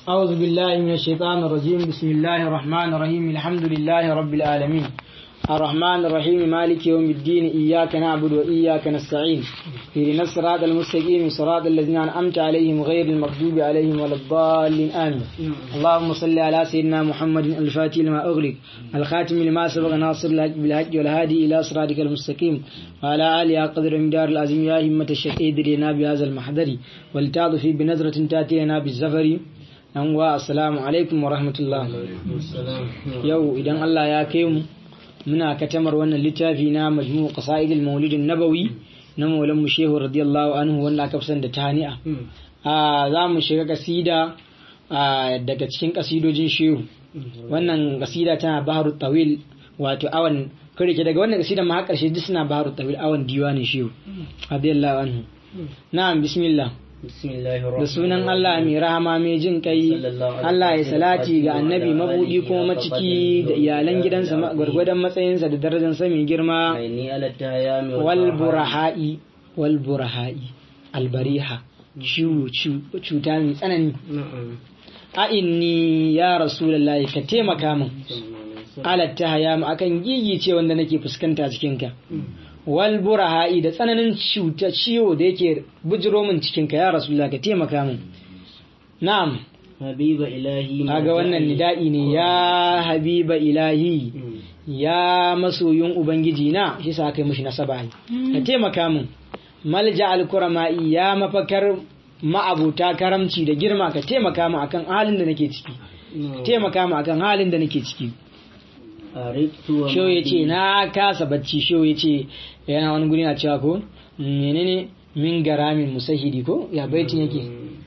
أعوذ بالله من الشيطان الرجيم بسم الله الرحمن الرحيم الحمد لله رب العالمين الرحمن الرحيم مالك يوم الدين إياك نعبد وإياك نستعين اهدنا الصراط المستقيم صراط الذين أنعمت عليهم غير المغضوب عليهم ولا الضالين آمين اللهم صل على سيدنا محمد الفاتح لما أغلق الخاتم لما سبق ناصر الحق بالحق والهادي إلى صراطك المستقيم وعلى آله قدر مدار العظيم يا همة الشيخ ادرينا بهذا المحضر ولتعطف بنظرة تأتي لنا بالزفر yan wa assalamu alaikum wa rahmatullah yau idan Allah ya kai mu muna katamar wannan littafi na majmu qasaid al-maulid nabawi na maulan mu shehu radiyallahu anhu wanda aka fi da tani'a a za mu shiga kasida daga cikin kasidojin shehu wannan kasida tana baharu tawil wato awan kare ke daga wannan kasida ma har karshe duk suna baharu tawil awan diwanin shehu radiyallahu anhu na'am bismillah da sunan Allah mai rahama mai jin kai Allah ya salati ga annabi mabudi kuma maciki da iyalan gidansa gwargwadon matsayinsa da darajarsa mai girma wal buraha'i wal buraha'i albariha ciwo cuta mai tsanani a inni ya rasulullahi ka taimaka min alatta haya akan gigice wanda nake fuskanta cikinka wal buraha'i da tsananin cuta ciwo da yake bujiro min cikin ka ya rasulullah ka taimaka min na'am habiba ilahi kaga wannan nida'i ne ya habiba ilahi ya masoyin ubangiji na shi sa aka yi mishi nasaba ka taimaka min malja alkurama'i ya mafakar ma'abuta karamci da girma ka taimaka min akan halin da nake ciki taimaka min akan halin da nake ciki Shehu ya ce na kasa bacci shehu ya ce yana wani guri na cewa ko menene min garamin musahidi ko ya baitin yake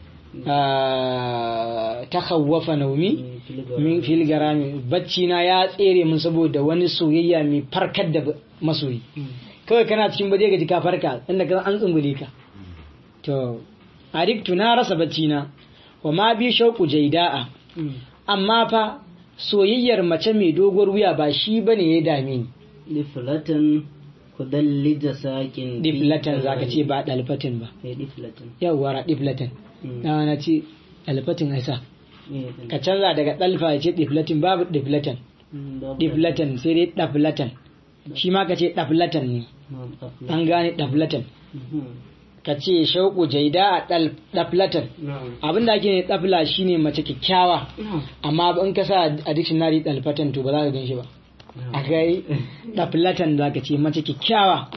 ta khawwafa naumi min fil garami bacci na ya tsere mun saboda wani soyayya mai farkar da masoyi kawai kana cikin baje gaji ka farka inda ka an tsungule ka to ariktu na rasa bacci na wa ma bi shauku jaida'a amma fa soyayyar mace mai doguwar wuya ba shi ba ne ya dame ni. Diflatan kudallija sakin. Diflatan za ka ce ba dalfatin ba. Yawwa diflatan. Na na ce dalfatin aisa. Ka canza daga dalfa ya ce diflatin babu diflatan. Diflatan sai dai daflatan. Shi ma ka ce daflatan ne. An gane daflatan. ka ce shauku jaida a ɗaflatan abinda ake ne ɗafla shine mace kyakkyawa amma in ka sa a dictionary ɗalfatan to ba za ka gan shi ba a kai ɗaflatan za ka ce mace kyakkyawa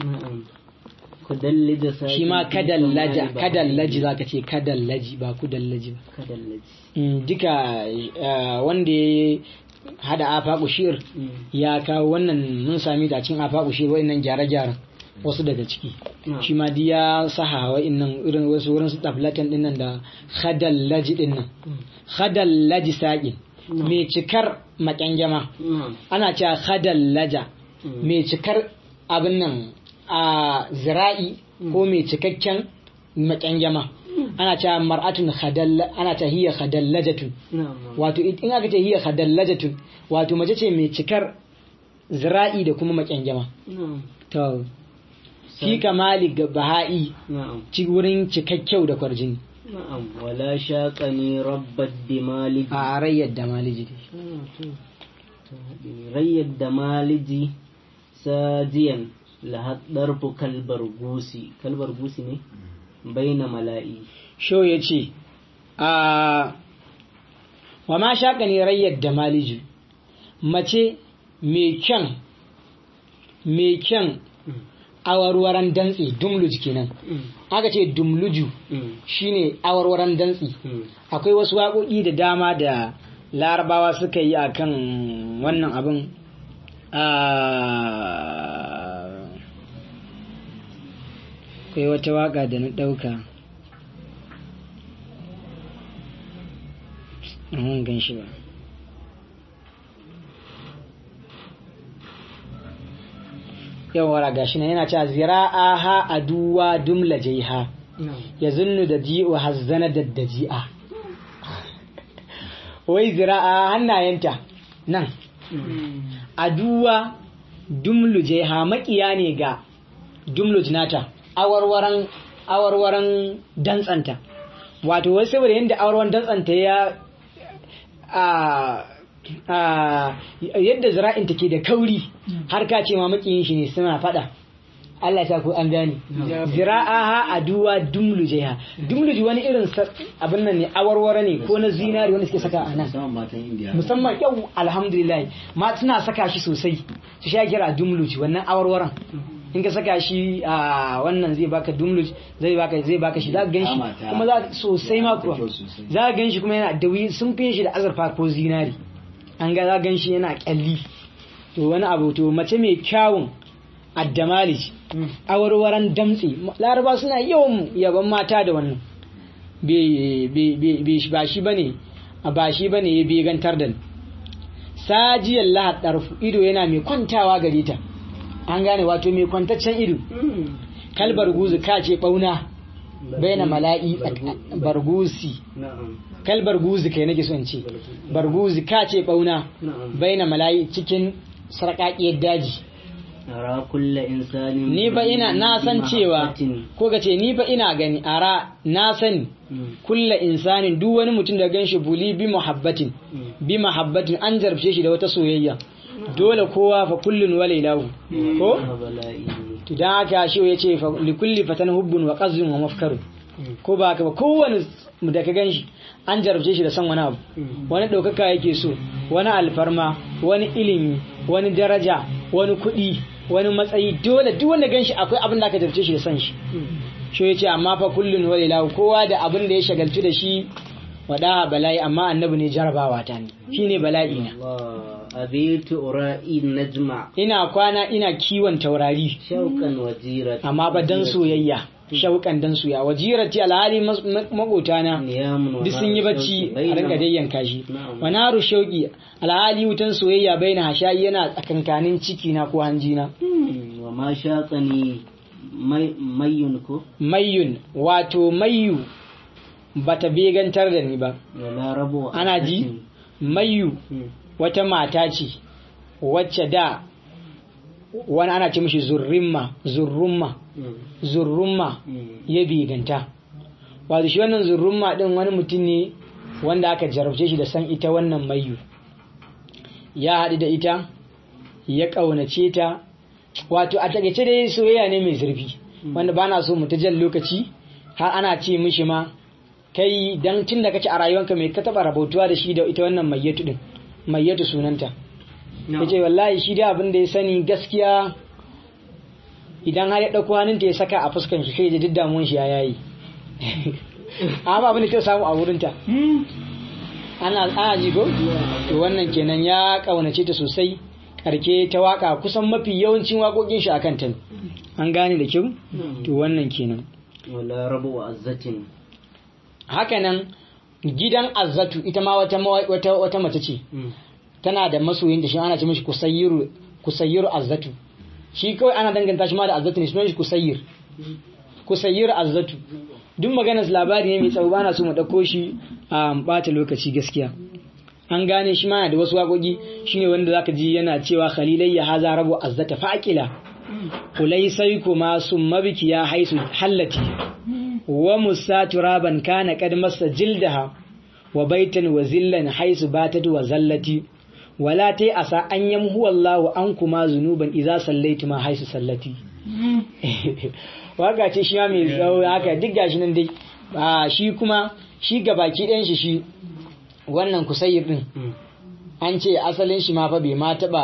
shi ma kadallaji za ka ce kadallaji ba kudallaji ba duka wanda ya hada afa kushir ya kawo wannan mun sami ta cin afa kushir wa'annan gyare-gyaren wasu daga ciki shi ma ya saha wa'annan irin wasu wurin su tablatan din nan da khadallaji din nan khadallaji saƙin mai cikar makyangyama ana cewa khadallaja mai cikar abin nan a zira'i ko mai cikakken makyangyama ana cewa mar'atun khadalla ana cewa hiya khadallajatun wato in aka ce hiya khadallajatun wato mace ce mai cikar zira'i da kuma makyangyama to fi kamali ga baha'i ci wurin cikakkyau da kwarjini na'am wala shaqani rabbat dimaliji a rayyar da maliji rayyar da maliji sajiyan lahaddar kalbar gusi kalbar gusi ne baina mala'i sho ya ce a wa ma shaqani rayyar da maliji mace mai kyan mai kyan awarwaran dantse dumluj kenan aka ce dumluju shine awarwaran dantse akwai wasu waƙoƙi da dama da larabawa suka yi akan wannan abin akwai wata waƙa da na ɗauka gan shi ba yawara gashi nan yana cewa zira'a ha aduwa dumla jaiha ya zunnu da ji'u hazzana da daji'a wai zira'a hannayenta nan aduwa dumlu jaiha makiya ne ga dumlu jinata awarwaran awarwaran dantsanta wato wai saboda yadda awarwaran dantsanta ya a a yadda zira'in take da kauri har ka ce ma makiyin shi ne suna fada Allah ya sa ku an gane zira'aha aduwa dumlujaiha dumluji wani irin sa- abin nan ne awarware ne ko na zinari wanda suke saka a nan musamman matan indiya musamman yau alhamdulillah ma suna saka shi sosai su sha kira dumluj wannan awarwaran in ka saka shi a wannan zai baka dumluj zai baka zai baka shi za ka gan shi Kama ta- kuma za sosai ma kuwa kyau sosai. za ka gan shi kuma yana da wuyi sun fi shi da azurfa ko zinari an ga za ka gan shi yana kyalli to wani abu to mace mai kyawun addamalij awarwaran damtse laraba suna yawan yaban mata da wannan Bai- bai- bai- bai- ba shi bane ba shi bane ya begantar da ni sajiyar lahad ɗarfu ido yana mai kwantawa gare ta an gane wato mai kwantaccen ido kalbar guzu ka ce ɓauna baina mala'i bargusi na'am kalbar guzu kai nake son ce barguzi ka ce ɓauna na'am baina mala'i cikin sarƙaƙiyar daji ara kulla insanin ni ba ina na san cewa mahabbatin. ko ka ce ni ba ina gani ara na sani Mm, kulla insanin duk wani mutum da ganshi buli bi muhabbatin mm. bi mahabbatin an jarabce shi da wata soyayya dole kowa fa kullun wa lailahu ko Ah, bala'i to dan haka shi ya ce fa li kulli fatan hubbun wa qazzun wa mafkarun ko ba haka ba kowane mu da ka ganshi an jarabce shi da san wani abu Mm. wani ɗaukaka yake so wani alfarma wani ilimi wani daraja wani kuɗi wani matsayi dole duk wanda ganshi akwai abin da aka jarabce shi da san shi shi ya ce amma fa kullun wa lailahu kowa da abin da ya shagaltu da shi wada bala'i amma annabi ne jarabawa ta ne shine bala'i na Allah abitu ura'i najma ina kwana ina kiwon taurari shauqan wajirat amma ba dan soyayya shauƙan dan soyayya wajirati alhali makotana niyamun wa duk sun yi naru bacci shauqi a bainama- rinka dayyanka shi Na'am. wa naru shauƙi alhali wutan soyayya baina hashayi yana tsakankanin ciki na ko hanjina Hmm, wa ma shaqani may- mayyun ko mayyun wato mayyu bata begantar da ni ba wala rabu ana ji mayyu Hmm, wata mata ce wacce da wani ana ce mishi zurrimma zurrumma hmm, zurrumma hmm. ya biganta wato shi wannan zurrumma din wani mutum ne wanda aka jarabce shi da san ita wannan mayu ya haɗu da ita ya ƙaunace ta wato a takaice dai soyayya ne mai zurfi wanda ba na so mu ta jan lokaci har ana ce mishi ma kai dan tun da kake a rayuwanka mai ka taɓa rabautuwa da shi da ita wannan mayyatu din mayyatu sunanta ya ce wallahi shi da abin da ya sani gaskiya idan har ya ɗauko hannunta ya saka a fuskan shi sai ya ji duk damuwan shi ya yayi amma abin da ta samu a wurinta ana ana ji ko to wannan kenan ya kaunace ta sosai karke ta waka kusan mafi yawancin waƙoƙin shi akan ta ne. an gane da kyau to wannan kenan wala rabu azzatin hakanan gidan azzatu ita ma wata mawa- wata wata mace ce Hmm, tana da masoyin da shi ana ce mishi kusayyiru kusayyiru azzatu shi kawai ana danganta shi ma da azzatu ne sunan shi kusayyir kusayyir azzatu duk maganar labari ne mai tsawo bana so mu dauko shi a bata lokaci gaskiya an gane shi ma yana da wasu waƙoƙi shine wanda zaka ji yana cewa khalilayya haza rabu azzata faqila ulai sai kuma summa biki ya haisu hallati wa musa turaban kana kad masa jildaha wa baitan wa zillan haisu batat wa zallati wala tai asa an yamhu wallahu an kuma zunuban idza sallaitu ma haisu sallati waka ce shi ma mai tsawo haka duk gashi nan dai a shi kuma shi gabaki ɗayan shi shi wannan kusayir din hmm. an ce asalin shi ma fa bai ma taɓa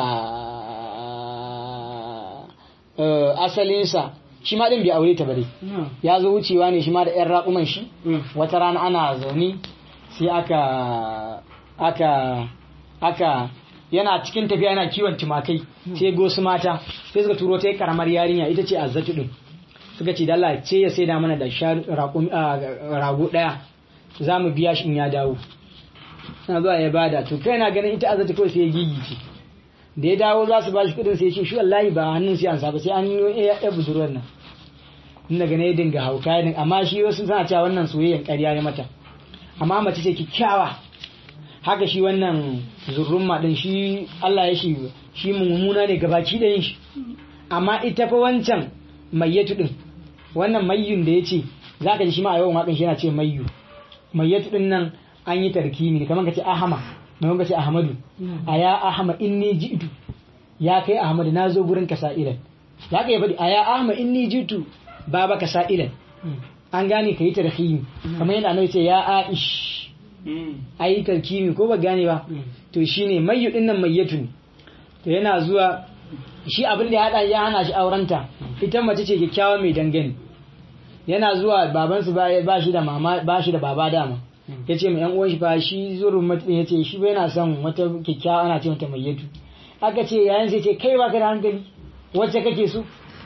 eh, asalinsa shi ma ɗin bai aure ta ba dai No. ya zo wucewa ne shi ma da 'yan raƙuman shi Hmm. wata rana ana zaune sai aka aka aka yana cikin tafiya yana kiwon tumakai sai go su mata sai suka turo ta yi karamar yarinya ita ce azzatu din suka ce da Allah ce ya saida mana da shanu- raƙumi- a, rago daya za mu biya shi in ya dawo na zuwa ya bada to kai na ganin ita azzatu kawai sai ya gigice da ya dawo za su ba shi kudin sai ya ce shi wallahi ba hannun sai an sa ba sai an yi ya ya budurwar nan inda gane ya dinga hauka ya dinga amma shi wasu suna cewa wannan soyayyen ƙarya ne mata amma mace ce kyakkyawa haka shi wannan zurrumma din shi Allah ya shi shi mummuna ne gabaki da yin shi amma ita fa wancan mayyatu din wannan mayyun da yace zaka ji shi ma a yawan wakan shi yana ce mayyu mayyatu din nan an yi tarkimi kamar ka ce ahama mai wanga ce ahmadu a ya ahmad inni ji'tu ya kai ahmad na zo gurin ka sa'ilan za ka yi faɗi a ya ahmad inni ji'tu baba ka sa'ilan an gane ka yi tarhimi kamar yadda annabi ce ya aish ayi tarkimi ko ba gane ba to shine mayyu din nan mayyatu ne to yana zuwa shi abin da ya hada ya hana shi aurenta ita mace ce kyakkyawa mai dangane yana zuwa babansu ba shi da mama ba shi da baba dama ya ce mai yan uwan shi fa shi zurun mutum ya ce shi bai na son wata kyakkyawa ana ce mata mayyatu aka ce yayin sai ce kai ba ka da hankali wacce kake so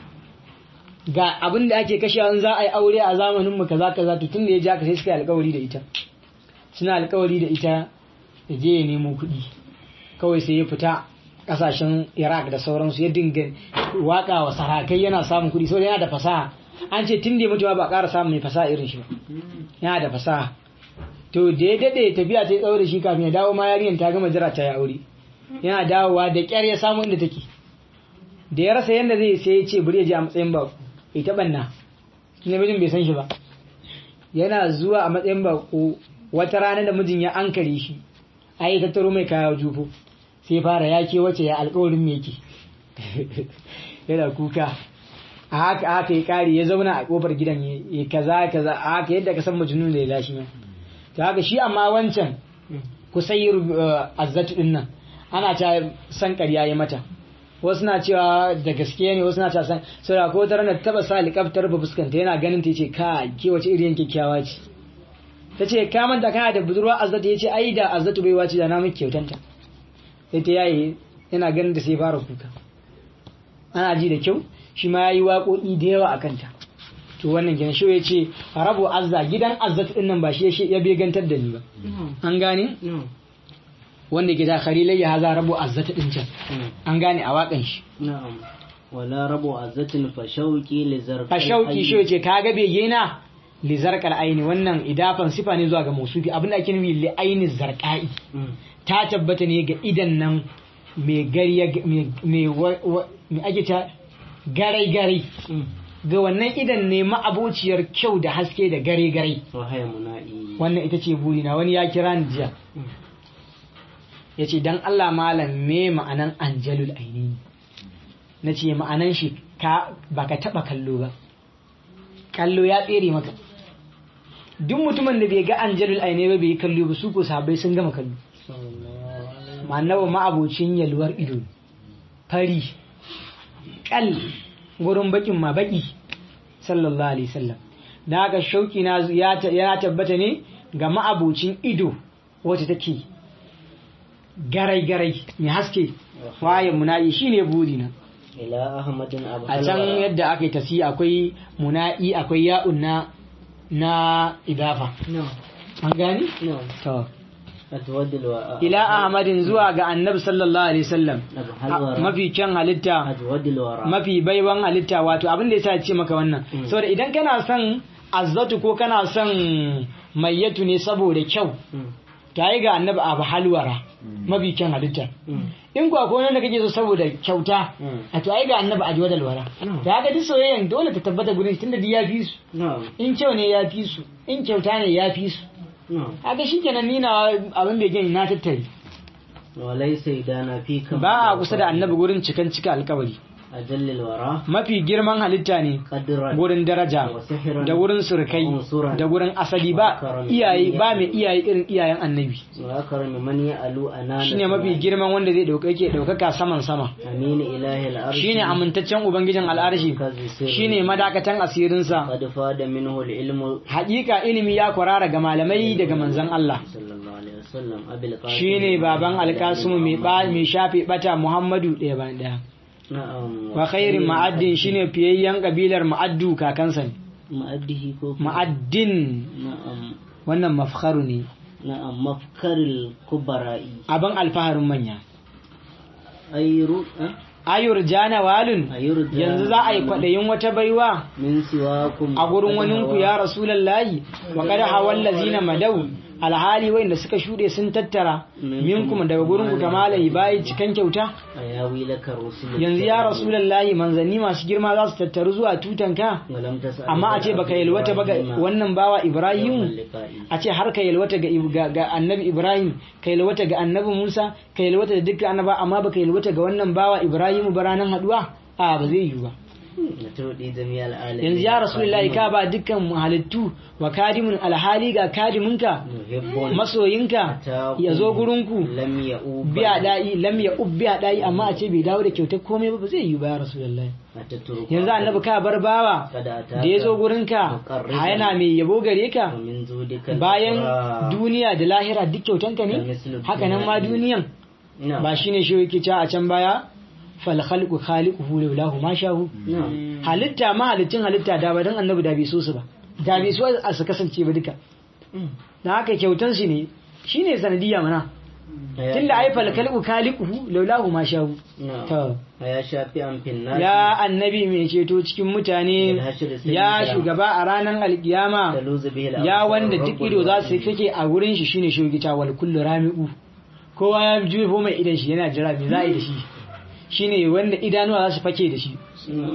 ga abin da ake kashe an za a yi aure a zamanin mu kaza kaza to tun da ya ji aka sai suka yi alkawari da ita suna alkawari da ita ya je ya nemo kuɗi kawai sai ya fita kasashen iraq da sauransu ya dinga waka wa sarakai yana samun kuɗi saboda yana da fasaha an ce tun da ya mutu ba ƙara samun mai fasaha irin shi ba yana da fasaha to da ya daɗe tafiya ta tsawo da shi kafin ya dawo ma yarinyar ta gama jira ta ya aure yana dawowa da ƙyar ya samu inda take da ya rasa yadda zai sai ya ce bari ya je a matsayin ba bai taɓa na namijin bai san shi ba yana zuwa a matsayin bako wata rana da mijin ya ankare shi a yi tattaro mai kaya jufo sai fara ya ke wace ya alkawarin me yake yana kuka a haka haka ya kare ya zauna a kofar gidan ya kaza kaza a haka yadda ka san majnun da ya lashi ma ta haka shi amma wancan kusayir azzatu din nan ana ta san ƙarya ya mata wasu na cewa da gaske ne wasu na ta san saboda ko ta ranar taba sa likaftar ba fuskanta yana ganin ta ce ka ke wace irin kyakkyawa ce ta ce ka manta kana da budurwa azzatu ya ce ai da azzatu bai wace da na miki kyautanta sai ta yayi yana ganin da sai fara kuka ana ji da kyau shi ma yayi waƙoƙi da yawa a kanta to wannan kenan shi ya ce rabu azza gidan azzatu din nan ba shi ya begantar da ni ba an gane wanda ke da kharilai ya haza rabu azzatu din can an gane a waƙan shi na'am wala rabu azzatin fa shauqi li zarqi fa shauqi shi ya ce kaga bege na li zarqal aini wannan idafan sifa ne zuwa ga mausufi abin da ake nufi li aini zarqai ta tabbata ne ga idan nan mai gariya mai ake ta garai-garai ga wannan idan ne ma'abociyar kyau da haske da gare-gare wannan ita ce burina wani ya kira ni jiya ya ce don Allah malam me ma'anan anjalul aini na ce ma'anan shi ba ka taɓa kallo ba kallo ya tsere maka duk mutumin da bai ga anjalul aini ba bai yi kallo ba su ko sabai sun gama kallo ma'annawa ma'abocin yalwar ido fari kal gurin bakin ma baki sallallahu alaihi wasallam da haka shauki na ya tabbata ne ga ma'abocin ido wacce take garai-garai mai haske waye muna'i shine buri na ila ahmadin abu a can yadda aka yi tasi akwai muna'i akwai ya'un na na idafa an gani? to ila ahmadin zuwa ga annabi sallallahu alaihi wasallam mafi kyan halitta mafi baiwan halitta wato abin da yasa ya ce maka wannan saboda idan kana son azzatu ko kana son mayyatu ne saboda kyau ta yi ga annabi abu halwara mafi kyan halitta in kuwa ko wanda kake so saboda kyauta a to ai ga annabi ajwa da alwara ta ga duk soyayyan dole ta tabbata gurin tunda duk ya fi su in kyau ne ya fi su in kyauta ne ya fi su haka shi kenan nina abin da gani na tattare walai sai dana fi kan ba a kusa da annabi gurin cikan cika alkawari ajallil wara mafi girman halitta ne qadran gurin daraja da wurin surkai da gurin asali ba iyaye ba mai iyaye irin iyayen annabi wa karami man ya'alu anana shine mafi girman wanda zai dauka yake daukaka saman sama amin ilahi al-arsh shine amintaccen ubangijin al'arshi shine madakatan asirinsa qad fada minhu al-ilmu haƙiƙa ilimi ya kwarara ga malamai daga manzon Allah sallallahu alaihi wasallam abil qasim shine baban alkasumu mai ba mai shafe bata Muhammadu ɗaya bayan ɗaya na'am wa khairin ma'addin shine fiyayyen kabilar ma'addu kakansa ne ma'addihi ko ma'addin na'am wannan mafkharu ne na'am mafkaril kubara'i abin alfaharin manya ayru ayur jana walun ayru yanzu za a yi kwaɗayin wata baiwa min siwakum a gurin waninku ya rasulallahi wa kada hawan lazina madau alhali wanda suka shuɗe sun tattara minkum daga gurin ku kamala bayi cikan kyauta ayawi laka rusul yanzu ya rasulullahi manzanni masu girma za su tattaru zuwa tutanka walam tasal amma a ce baka yalwata ba ga wannan bawa Ibrahim a ce har ka yalwata ga, ga, ga annabi Ibrahim ka yalwata ga annabi Musa ka yalwata da dukkan annaba amma baka yalwata ga wannan bawa Ibrahim ba ranan haduwa a ba zai yiwu ba na tudi jami'al alamin yanzu ya rasulullahi ka ba dukkan halittu wa kadimun alhali ga kadiminka muhibbun masoyinka ya zo gurinku lam ya'ub biya da'i lam ya ubbiya da'i amma a ce bai dawo da kyautar komai ba ba zai yiwu ba ya rasulullahi atatruku yanzu annabi ka bar bawa kada da ya zo gurinka a yana mai yabo gare ka min zudika bayan duniya da lahira duk kyautanka ne haka nan ma duniyan na ba shine shi yake cewa a can baya fal khalqu khaliquhu lawlahu ma shahu na halitta ma halittin halitta da ba dan annabi da bai so su ba da bai so a su kasance ba duka da haka kyautan shi ne shine sanadiyya mana tunda ai fal khalqu khaliquhu lawlahu ma shahu na to ya shafi an finna ya annabi mai ceto cikin mutane ya shugaba a ranar alkiyama taluzu bihi ya wanda duk ido za su kake a wurin shi shine shugita wal kullu rami'u kowa ya jefo mai idan shi yana jira me za a yi da shi shine wanda idanuwa za su fake da shi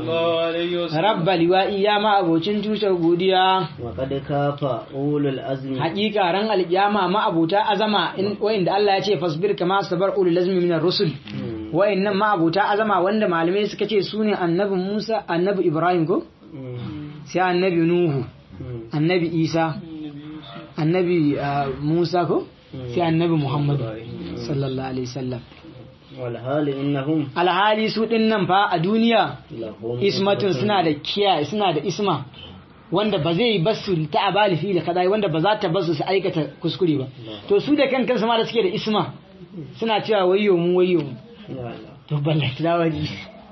rabba liwa'i ya ma abocin tushen godiya wa qad kafa ulul azmi hakika ran alkiyama ma abota azama in wa'inda Allah ya ce fasbir kama sabar ulul lazmi minar rusul wa'innan ma abota azama wanda malamai suka ce sune annabi Musa annabi Ibrahim ko sai annabi Nuhu annabi Isa annabi ah, Musa ko sai annabi Muhammad sallallahu alaihi wasallam wal hali innahum alhali su din nan fa a duniya lahum ismatun suna da kiyaye suna da isma wanda ba zai basu ta abali fi da kadai wanda ba za ta basu su aikata kuskure ba to su da kan kansu ma da suke da isma suna cewa wayyo mu wayyo mu Ya Allah. to ballaki dawaji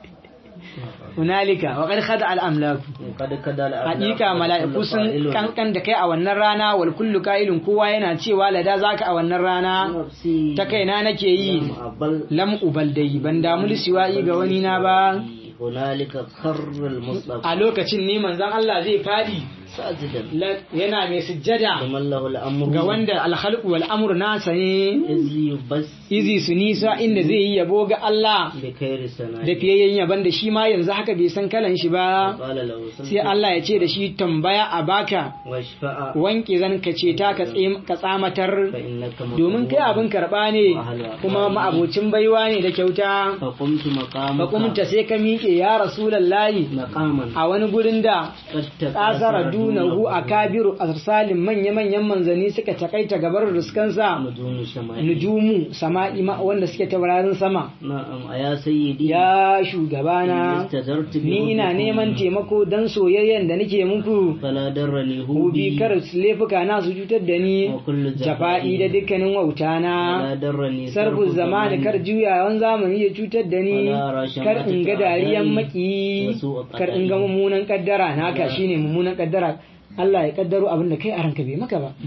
hunalika wa qad khada al amlaku qad kada al hakika mala'iku sun kankan da kai a wannan rana wal kullu qailun kowa yana cewa lada zaka a wannan rana ta kaina nake yi lam ubal dai ban damu lisiwa'i ga wani na ba hunalika kharra al mustafa a lokacin ne manzon Allah zai fadi sajidan la- yana mai sujjada liman lahu al amru ga wanda alkhalqu wal amru nasa ne izi yubas izi su nisa inda zai yi yabo ga Allah bi khairi sanai da fiyayyen yaban da shi ma yanzu haka bai san kalan shi ba qala lahu sai Allah ya ce da shi tambaya a baka washfa'a wanke zan ka ce ta ka tsim- ka tsamatar fa innaka domin kai abin karɓa ne kuma ma'abocin baiwa ne da kyauta fa qumtu maqamaka fakumta sai ka miƙe ya rasulallahi maqaman a wani gurin da qad ƙasara dunahu a kabiru arsalin manya-manyan manzanni suka takaita gabar ruskansa nujum shamai nujumu sama'i ma wanda suke taurarin sama na'am aya sayyidi ya shugabana istadartu bi ni ina neman taimako don soyayyen da nake muku fala darrani hubi hubi kar laifuka na su cutar da ni wa kullu jafa'i da dukkanin wauta na fala darrani sarfu zamani kar juyawan zamani ya cutar da ni kar in ga dariyan maki kar in ga mummunan kaddara naka shine mummunan kaddara Allah ya kaddaro abin da kai a ranka bai maka ba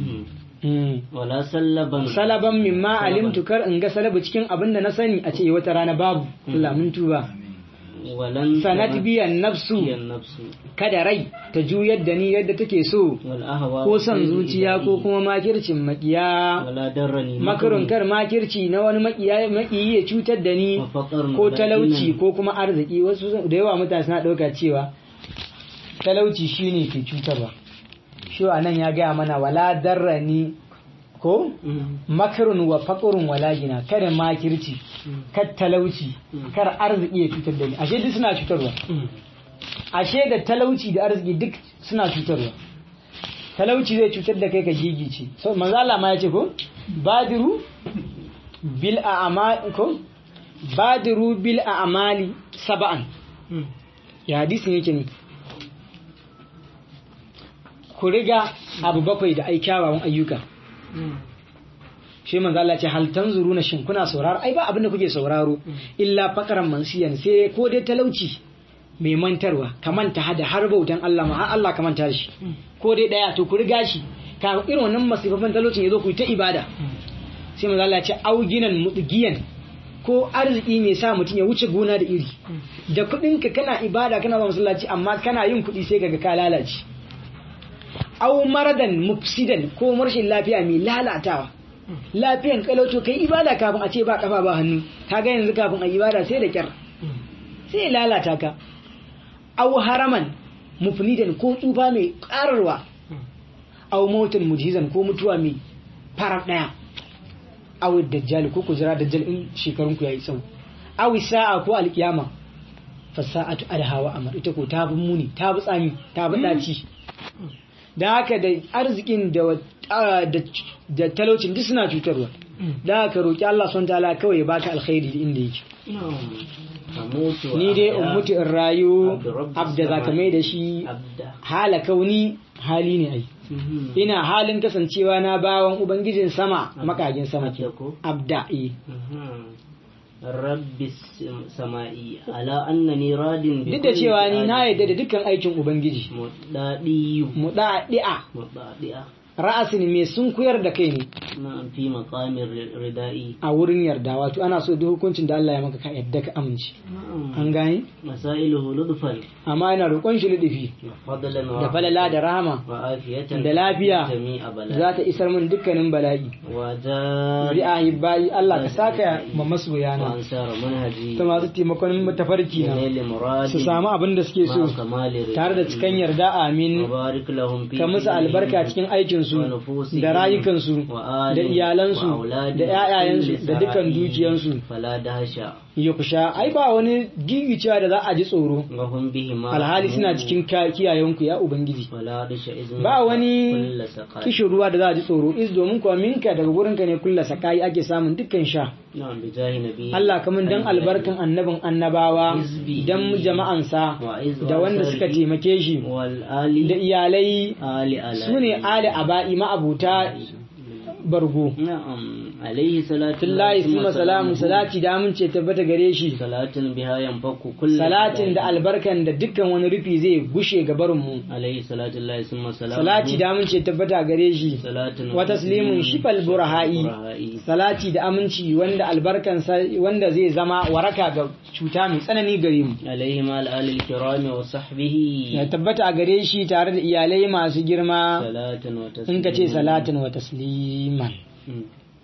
Mm. wala sallaban salaban mimma alimtu kar in ga salabu cikin abin da na sani a ce wata rana babu Allah mun tuba walan sanat biyan nafsu biyan nafsu kada rai ta juyar da ni yadda take so wal ahwa ko son zuciya ko kuma makircin makiya wala darrani makarun kar makirci na wani makiya makiyi ya cutar da ni wa faqarun ko wala talauci dinan. ko kuma arziki wasu da yawa mutane suna ɗauka cewa talauci shine ke cutarwa shi a nan ya gaya mana wala darrani ko Mm. makarun wa faƙurun wala gina kada makirci kar talauci kar arziki ya cutar da ni ashe duk suna cutarwa Mm. ashe da talauci da arziki duk suna cutarwa talauci zai cutar da kai ka gigice so manzo Allah ma ya ce ko badiru bil a'mal ko badiru bil a'mali sab'an Mm. ya hadisin yake ne ku riga abu bakwai da ai kyawawan ayyuka Mm. shi manzo Allah ce hal tanzuruna shin kuna sauraro ai ba abin da kuke sauraro illa faqran mansiyan sai ko dai talauci mai mantarwa ka manta hada har bautan Allah ma har Allah ka manta da shi ko dai daya to ku riga shi ka irin wannan masifafan talaucin yazo ku yi ta ibada sai manzo Allah ya ce auginan mudgiyan ko arziki mai sa mutum ya wuce gona da iri da kuɗinka kana ibada kana ba masallaci amma kana yin kuɗi sai kaga ka lalace au maradan mufsidan ko marshin lafiya mai lalatawa lafiyan kalauto kai ibada kafin a ce ba kafa ba hannu kaga yanzu kafin a ibada sai da kyar sai ya lalata ka au haraman mufnidan ko tsufa mai kararwa au mautan mujizan ko mutuwa mai farar daya au dajjal ko ku jira dajjal in shekarun ku yayi tsawo au sa'a ko alkiyama fasa'atu adhawa amar ita ko ta bi muni ta bi tsami ta bi daci da haka da arzikin da da talaucin duk suna cutarwa da haka roki Allah subhanahu ta'ala kawai ya baka alkhairi inda yake ni dai in mutu in rayu abda zaka mai da shi hala kauni hali ne ai ina halin kasancewa na bawan ubangijin sama makagin sama ke abda eh rabbi sama'i ala annani radin duk da cewa ni na yadda da dukkan aikin ubangiji mudadiyu mudadi'a mudadi'a ra'asin mai sun kuyar da kai ne na fi maqamir ridai a wurin yarda wato ana so duk hukuncin da Allah ya maka ka yadda ka amince an gane masailuhu ludfan amma yana roƙon shi ludufi fadlan wa da falala da rahama wa afiyatan da lafiya jami'a bala za ta isar min dukkanin bala'i wa jari bi ahibbai Allah ka saka ma masoyana wa ansara manhaji ta masu taimakon tafarki na nail muradi su samu abin da suke so ma kamali ridai tare da cikan yarda amin mubarak lahum fi ka musu albarka cikin aikinsu da rayukansu da iyalansu da ‘ya'yayensu da dukan dukiyansu fala dasha ya kusha ai ba wani gigicewa da za a ji tsoro wa hum bihi ma alhali suna cikin ka- kiyayenku ya ubangiji wala dasha izin ba wani kulla saqai kishin ruwa da za a ji tsoro is domin kuwa minka daga gurinka ne kulla sakai ake samun dukkan sha na'am bi jahi nabi Allah kamun dan albarkan annabin annabawa dan jama'ansa wa iz da wanda suka taimake shi wal ali da iyalai ali ala su ne ali aba'i ma'abuta bargo na'am alaihi salatu Tullahi suma salamu salati da amince tabbata gare shi salatin biha yanfaku kullu salatin da albarkan da dukkan wani rufi zai gushe ga barinmu alaihi salatu lillahi summa salamu salati da amince tabbata gare shi salatin wa taslimun shifal burha'i burha'i salati da aminci wanda albarkan wanda zai zama waraka ga cuta mai tsanani gare mu alaihi ma al kirami wa sahbihi ya tabbata a gare shi tare da iyalai masu girma salatin wa in ka ce taslimun. salatin wa tasliman Mm,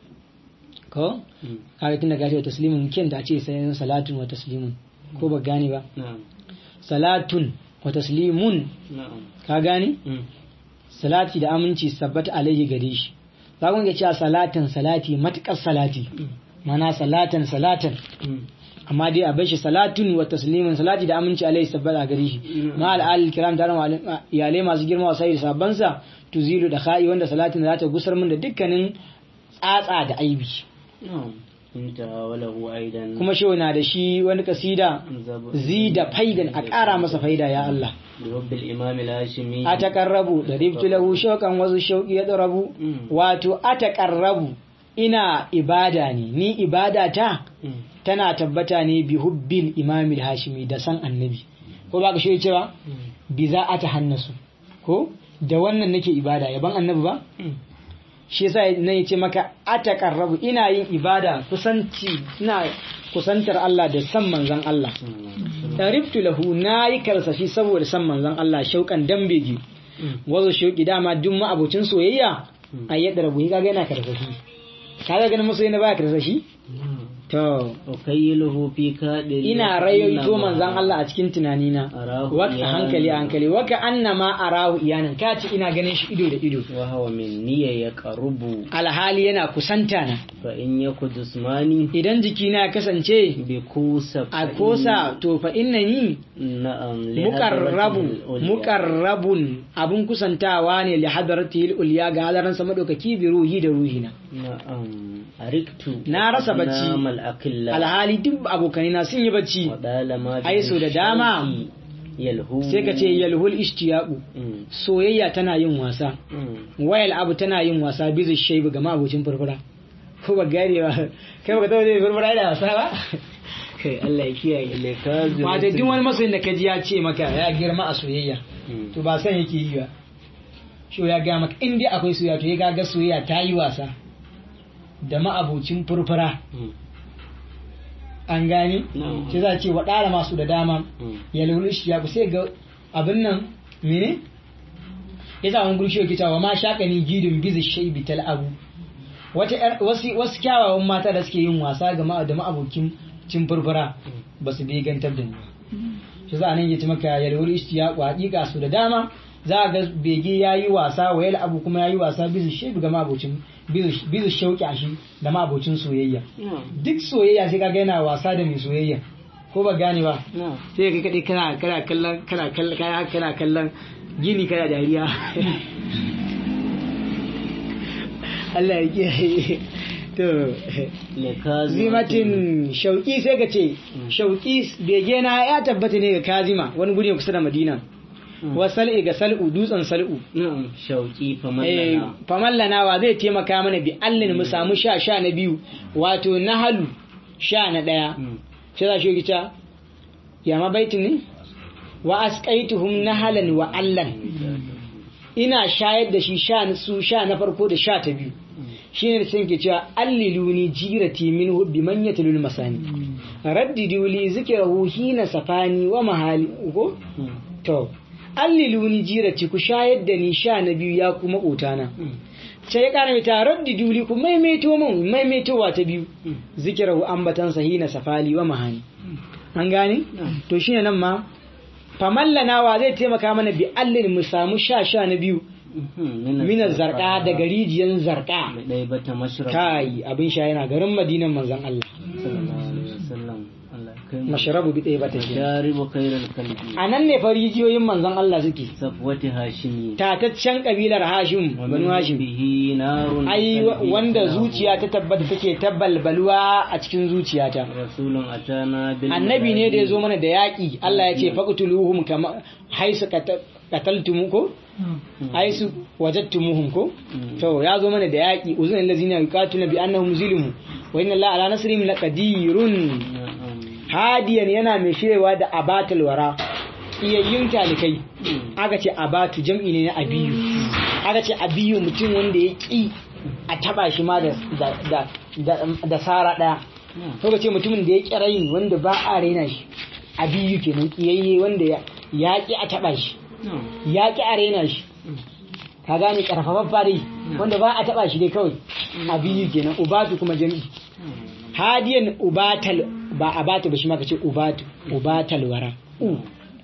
ko mm, kaga tunda ka ce wa taslimun kin da a ce sai salatin wa taslimun ko ba gane ba na'am salatun wa taslimun na'am ka gane mm, salati da aminci su tabbata alaihi gare shi za ku ga cewa salatin salati matukar salati mana salatan salatan mm, amma dai a bar shi salatun wa taslimin salati da aminci alaihi sabbata gare shi ma al'al kiram da iyalai masu girma wa sai sabban sa tuzilu da kha'i wanda salatin za ta gusar min da dukkanin tsatsa da aibi na'am intaha wa lahu aidan kuma shi na da shi wani kasida zab- zida faidan a ƙara masa faida ya Allah bi rabbil imam al-hashimi a taƙarrabu da ribtu lahu shauƙan wasu shauƙi ya ɗarabu Mm. wato a taƙarrabu ina ibada ne ni ibada ta Mm, tana tabbata ne bi hubbil imamil hashimi da san annabi ko ba ka shi cewa mm, bi za a ta hannasu ko da wannan nake ibada yaban annabi ba mm, shi yasa nan yace maka ataqarrabu ina yin ibada kusanci ina kusantar Allah da san manzon Allah mm, tariftu lahu nayi karsashi saboda san manzon Allah shaukan dambege mm, wazo shauki dama duk abocin soyayya Mm. a yadda rabu kaga yana karsashi kaga ganin masoyi na baya karsashi mm. to ukayyiluhu fi kadin ina rayoyito manzan Allah a cikin tunanina Arahu waka iyanan. hankali a hankali waka annama arahu iyanan ka ce ina ganin shi ido da ido wa hawa min niyya ya qarubu alhali yana kusanta na fa in yaku jismani idan jikina ya kasance bi kusa a kosa to fa innani na'am li muqarrabu hadratil ulya. muqarrabun abun kusantawa ne li hadratil ulya ga hadaran sa madaukaki bi ruhi da ruhina na'am ariktu Na rasa bacci. namal akilla alhali duk abokanina sun yi bacci wa dalama bi Ai, so da dama. shauqi yalhu sai ka ce yalhul ishtiyaqu Mm, soyayya tana yin wasa mm. wayal abu tana yin wasa bizu shaibu ga mabocin furfura ko ba gane ba kai ba ka taɓa zai furfura da wasa ba kai Allah ya kiyaye Lekazi wato duk wani masoyin da kaji ya ce maka ya girma a soyayya Mm. to ba san yake yi ba shi ya ga maka in dai akwai soyayya to ya ga soyayya ta yi wasa da ma'abocin furfura Mm, an gane No. sai za a ce waɗara masu da dama mm. ya lulu shi ya sai ga abin nan mene yasa wani gurshi yake cewa ma shakani gidun bizi shaybi tal abu wata yar- wasu wasu kyawawan mata da suke yin wasa ga ma da ma'abokin cin furfura ba su begantar da ni shi za a nan yace maka yalwar ishtiyaqu haqiqa su da dama za a ga bege yayi wasa wa yal abu kuma yayi wasa bizi shaybi ga ma'abocin bizi bizi shauki a shi da ma'abocin soyayya duk soyayya sai kaga yana wasa da mai soyayya ko ba gane ba sai ka kaɗai kana kana kallon kana kallon kana kana kallon gini kana dariya Allah ya kiyaye to zimatin shauki sai ka ce shauki bege na ya tabbata ne ga kazima wani guri kusa da madina wa sal'i ga sal'u dutsen sal'u na'am shauki Eh, famallana famallanawa zai taimaka mana bi allin mu samu sha sha na biyu wato nahalu sha na ɗaya Mm. sai za shi gita ya ma baitin ne wa asqaituhum nahalan wa allan ina shayar da shi sha su sha na farko da sha ta biyu shine sun ke cewa alliluni jirati minhu bi man yatlul masani raddidu li zikrahu hina safani wa mahali ko Mm. to alliluni jirati ku shayar da ni sha na biyu ya kuma kotana Mm. sai ya kara mai tarar da duli ku maimaito min maimaitowa ta biyu Mm. zikirahu ambatan sahina safali wa mahani an gane Mm. to shine nan ma famallanawa zai taimaka mana bi allin mu samu sha sha na biyu Mhm. minar zarka daga rijiyan zarka mai ɗaya bata mashrab kai abin sha yana garin madinan manzon Allah sallallahu alaihi wasallam Allah ya kai mu mashrabu bi ɗaya bata shi sharibu khairal kalbi a nan ne fa rijiyoyin manzon Allah suke safwati hashimi tataccen kabilar Hashim wa banu min Hashim bihi narun ai kalbi wanda salahu. zuciya ta tabbata take tabbalbalwa a cikin zuciyata rasulun atana bil annabi ne da ya zo maladi. mana da yaƙi Allah ya ce faqtuluhum kama haisu qata- qataltum ko haisu wajadtumuhum ko Mm. to ya zo mana da yaƙi uzun allazina yuqatiluna bi annahum zulimu wa inna Allah ala nasrihim laqadirun Na'am. hadiyan yana mai shewa da abatul wara iyayyun talikai Mm. aka ce abatu jam'i ne na abiyu aka ce abiyu mutum wanda ya ƙi a taba shi ma da da da da, da sara daya Na'am. ko ka ce mutumin da ya ƙi raini wanda ba a raina shi abiyu kenan kiyayye wanda ya ya ƙi a taba shi Na'am. ya ƙi a raina shi ka gane karfafaffa dai wanda ba a taba shi dai kawai abiyu kenan ubatu kuma jam'i hadiyan ubatal ba abatu ba shi ma ka ce ubatu ubatal wara u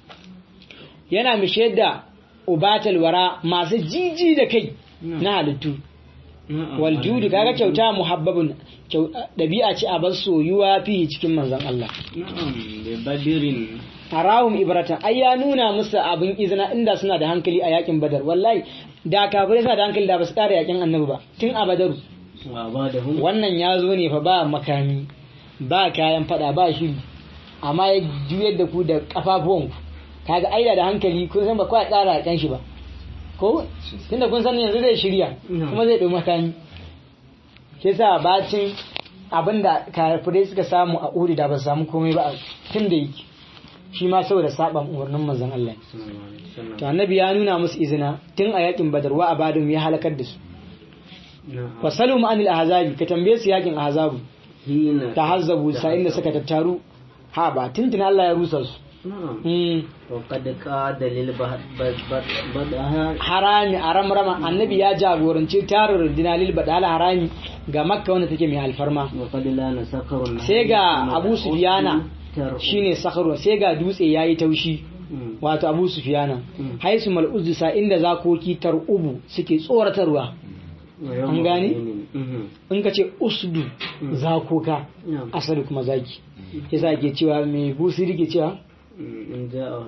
yana mishe da ubatal wara masu jiji da kai na halittu Na'am. wal judu kaga kyauta muhabbabun kyau- dabi'a ce a bar soyuwa fi cikin manzon Allah Na'am. bi badirin harawum ibratan ai ya nuna musu abin izina inda suna da hankali a yakin badar wallahi da kafirai suna da hankali da ba su ƙara yakin annabi ba tun a badaru wa badahum wannan ya zo ne fa ba makami ba kayan fada ba shiri amma ya juyar da ku da kafafuwanku kaga aida da hankali kun san ba kawai tsara kan shi ba ko tunda kun san yanzu zai shirya kuma zai ɗau makami ke sa bacin abinda kafirai suka samu a uri da ba su samu komai ba tun da yake shi ma saboda saban umarnin manzon Allah sallallahu alaihi wasallam to annabi ya nuna musu izina tun a yakin badar wa abadum ya halakar da su Na'am. fasalu anil ahzabi ka tambaye su yakin ahzabu hina tahazzabu sa inda suka tattaru ha ba tuntuna Allah ya rusa su na'am Hmm. وقد قاد للبدها harami a ramrama annabi ya jagoranci tarin rundina lil badal harami ga makka wanda take mai alfarma وقد لا سكر sai ga abu sufiyana shine sakharu sai ga dutse yayi taushi wato abu sufiyana Mm. haisu mal'uzu sa inda zakoki tarubu suke tsoratarwa an gane? in ka ce usdu Mm. zakoka نعم asali kuma zaki yasa ke cewa mai busiri ke cewa إن جاء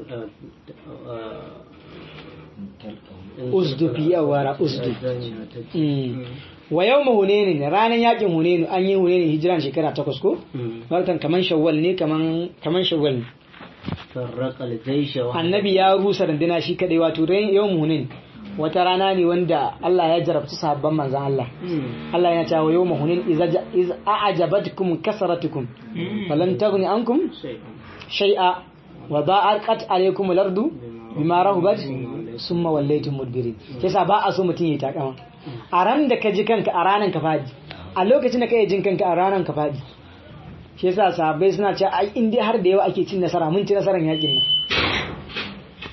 Usdu fi yawara, usdu. Mm. wa yau hunenin ranar yakin hunenu an yi hunenin hijiran shekara takwas ko watan kaman shawwal ne kaman kaman shawwal ne فرق الجيش وحده. annabi ya rusa runduna shi kadai wato ran yau hunen wata rana ne wanda Allah ya jarabci sahabban manzon Allah مم. Allah ya ce wa yau hunen iza ja- iz a'jabatkum kasratukum falan taghni ankum شيء shay'a wa da'at alaykum al-ardu bima rahabat summa wallaytum mudbirin yasa ba a so mutum ya takama a ran da ka ji kanka a ranan ka fadi a lokacin da ka yi jin kanka a ranan ka fadi shi yasa sahabbai suna cewa ai in dai har da yawa ake cin nasara mun ci nasarar yakin nan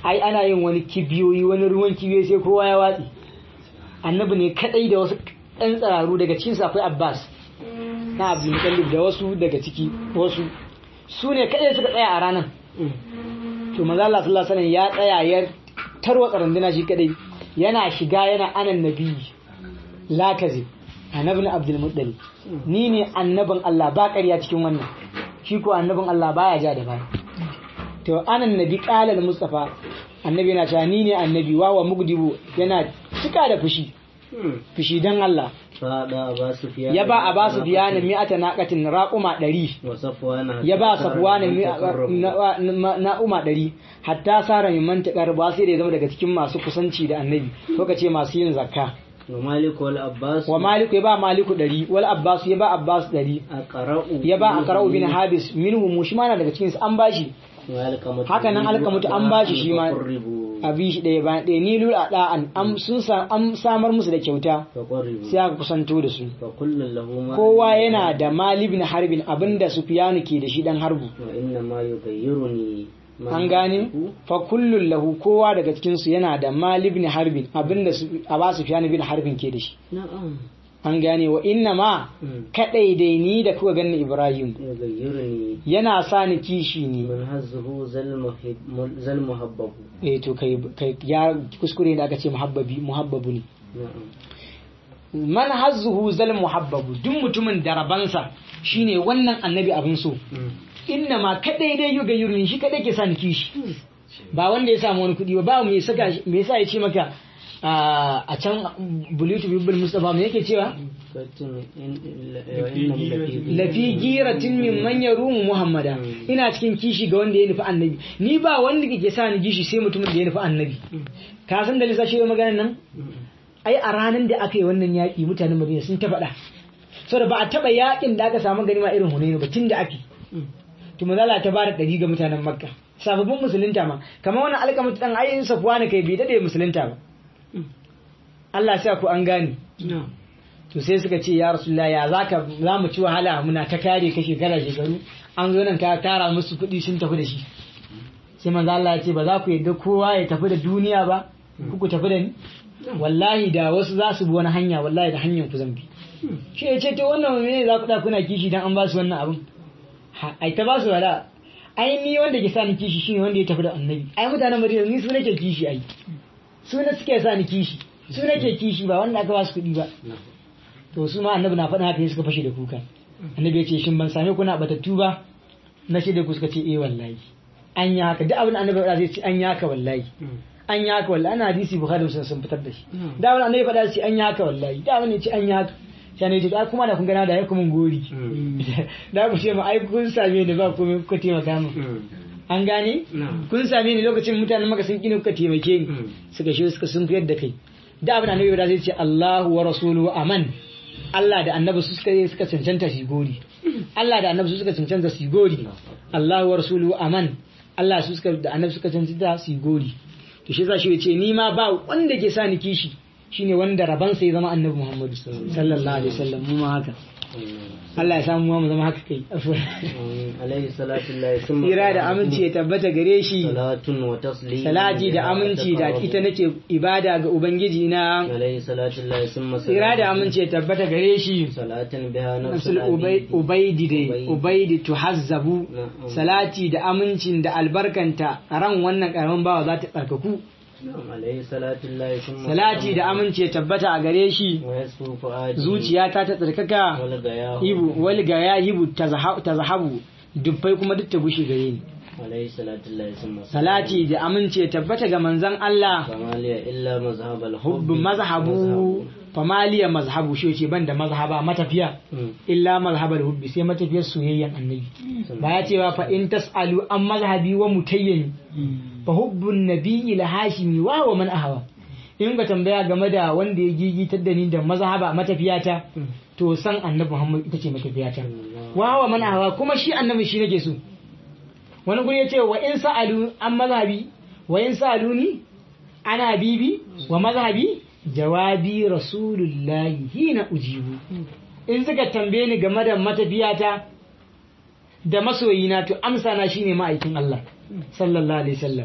ai ana yin wani kibiyoyi wani ruwan kibiyoyi sai kowa ya watsi annabi ne kadai da wasu ɗan tsararu daga cikin su akwai abbas na abdul mutallib da wasu daga ciki wasu su ne kadai suka tsaya a ranar to manzo Allah sallallahu alaihi wasallam ya tsaya ya tarwatsa runduna shi kadai yana shiga yana anan nabi la kazi annabi abdul muttalib ni ne annabin Allah ba ƙarya cikin wannan shi ko annabin Allah baya ja da baya to anan nabi qala mustafa annabi yana cewa ni ne annabi wa wa mugdibu yana cika da fushi fushi dan Allah fada ba su fiya ya ba a ba su biya na mi'ata naqatin raquma 100 wa safwana ya ba safwana na uma 100 hatta sara min mantakar ba sai da ya zama daga cikin masu kusanci da annabi ko kace masu yin zakka wa malik wal abbas wa maliku ya ba maliku 100 wal abbas ya ba abbas 100 aqra'u ya ba aqra'u bin habis minhu mushmana daga cikin su an bashi haka nan alkamatu an bashi shi ma abi shi ɗaya bayan ɗaya ni lura da'an an sun sa an samar musu da kyauta sai aka kusanto da su kowa yana da malibin harbin abinda sufiyanu ke da shi dan harbu wa inna ma yughayyiruni an gane fa kullun lahu kowa daga cikin su yana da malibin harbin abinda su aba sufiyanu bin harbin ke da shi na'am an gane wa inna ma kadai dai ni da kuka ganin ibrahim yughayyiruni yana sa ni kishi ne man hazzuhu zal muhib zal muhabbabu eh to kai kai ya kuskure da aka ce muhabbabi muhabbabu ne na'am man hazzuhu zal muhabbabu duk mutumin da rabansa shine wannan annabi abin so inna ma kadai dai yuga yurin shi kadai ke sa ni kishi ba wanda ya samu wani kuɗi ba ba me saka me yasa ya ce maka a can bulutu bibbul mustafa me yake cewa lafi giratin min man yarumu muhammada ina cikin kishi ga wanda ya nufi annabi ni ba wanda ke sa ni kishi sai mutumin da ya nufi annabi ka san da lissashi maganar nan ai a ranar da aka yi wannan yaƙi mutanen madina sun ta faɗa saboda ba a taɓa yaƙin da aka samu ganima irin hunainu ba tun da ake to mazala ta bada ɗari ga mutanen makka sababbin musulunta ma kamar wannan alƙamata ɗan ayin safuwa na kai bai daɗe musulunta ba Allah sa ku an gane to sai suka ce ya rasulullah ya zaka za mu ci wahala muna ta kare ka shekara shekaru an zo nan ka tara musu kuɗi sun tafi da shi sai manzo Allah ya ce ba za ku yadda kowa ya tafi da duniya ba ku ku tafi da ni wallahi da wasu za su bi wani hanya wallahi da hanyar ku zan bi shi ya ce to wannan me za ku da kuna kishi dan an ba su wannan abin ai ta ba su wala ai ni wanda ke sa ni kishi shine wanda ya tafi da annabi ai mutanen Madina ni su nake kishi ai su ne suke sa ni kishi su nake kishi ba wanda aka ba su kuɗi ba to su ma annabi na faɗin haka suka fashe da kuka annabi ya ce shin ban same ku na batattu ba na shi da ku suka ce eh wallahi an yi haka duk abin annabi ya faɗa zai ce an yi haka wallahi an yi haka wallahi ana hadisi bukhari sun sun fitar da shi da wani annabi faɗa ce an yi haka wallahi da wani ce an yi haka sai ne ce ai kuma da kun gana da ya kuma gori da ku ce ma ai kun same ni ba komai kuka taimaka min an gane kun same ni lokacin mutanen maka sun kini kuka taimake ni suka shi suka sun fiyar da kai da abin annabi faɗa zai ce Allahu wa rasuluhu aman Allah da annabi su suka suka cancanta su gori Allah da annabi su suka cancanta su gori Allahu wa rasuluhu aman Allah su suka da annabi suka cancanta su gori to shi shi ce ni ma ba wanda ke sa ni kishi shine wanda raban sai zama annabi Muhammadu sallallahu alaihi wasallam mu ma haka Allah ya samu mu zama haka kai alaihi salatu lillahi summa Ira da aminci ya tabbata gare shi salatun wa taslim salati da aminci da ita nake ibada ga ubangiji na alaihi salatu lillahi summa Ira da aminci ya tabbata gare shi salatin biha nafsul nafsul ubay- ubaidi dai ubaidi tuhazzabu Na'am. salati da amincin da albarkanta ran wannan karamin bawa za ta tsarkaku alaihi salatu lillahi summa salati da aminci ya tabbata a gare shi wa yasfu fuadi zuciyata ta tsarkaka wal gayahu hibu wal ga ya hibu ta zahabu dubbai kuma duk ta gushe gare ni alaihi salatu lillahi summa salati da aminci ya tabbata ga manzon Allah kamaliya illa mazhab al hubb mazhabu famaliya mazhabu shi ce ban da mazhaba matafiya illa mazhabar hubbi sai matafiyar soyayyan annabi ba ya ce ba fa in tasalu an mazhabi wa mutayyani fa hubbun nabiyyi la hashimi wa wa man ahwa in ka tambaya game da wanda ya gigitar da ni da mazhaba matafiyata to san annabi Muhammad ita ce matafiyata wa wa man ahwa kuma shi annabi shi nake so wani guri ya ce wa in sa'alu an mazhabi wa in sa'aluni ana bibi wa mazhabi jawabi rasulullahi hina ujibu in suka tambaye ni game da matafiyata da masoyina to amsa na shine ma'aikin Allah sallallahu alaihi wasallam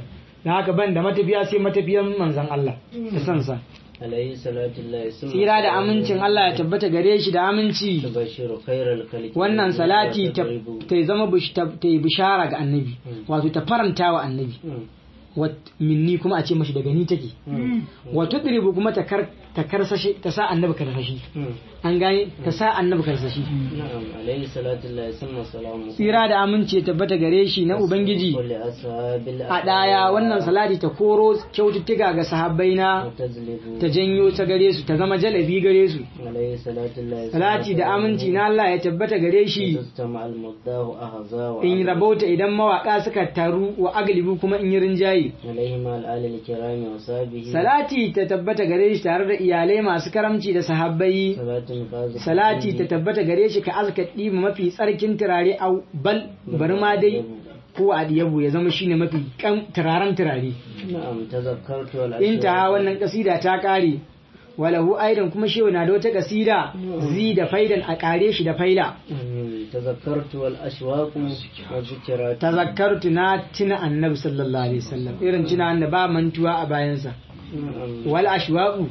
da haka ban da matafiya sai matafiyan manzon Allah da sansa عليه صلاة الله ثم tsira da amincin Allah ya tabbata gare shi da aminci تبشر خير الخلق wannan salati ta وتضرب. ta zama bish- ta ta yi bishara ga annabi wato ta faranta wa annabi مم. wat minni kuma a ce mashi daga ni take مم. wato diribu kuma ta kar ta karsashe ta sa annabi karsashi مم. an gane ta sa annabi karsashi نعم عليه صلاة الله ثم سلامه tsira da aminci ya tabbata gare shi na ubangiji ولأصحاب a ɗaya wannan salati ta koro kyaututtuka ga sahabbai na وتزلف ta janyo ta gare su ta zama jalabi gare su عليه صلاة الله ثم salati da aminci na Allah ya tabbata gare shi تستمع المداه أهزا in وعبد rabauta idan mawaka suka taru wa aglibu kuma in yi rinjaye عليه مع الآل الكرام وصحبه salati ta tabbata gare shi tare da iyalai masu karamci da sahabbai صلاة قاذفة salati ta tabbata gare shi ka azka ɗiba mafi tsarkin turare a bal bari ma dai ko a diyabu ya zama shine mafi kan turaren turare نعم تذكرت والأشياء inta wannan kasida ta kare walahu aidan kuma shehu na da wata kasida zi da faidan a kare shi da faila مم. تذكرت والأشواق والذكرات tazakkartu na tuna annabi sallallahu alaihi wasallam irin tuna annabi ba mantuwa a bayansa نعم wal ashwaqu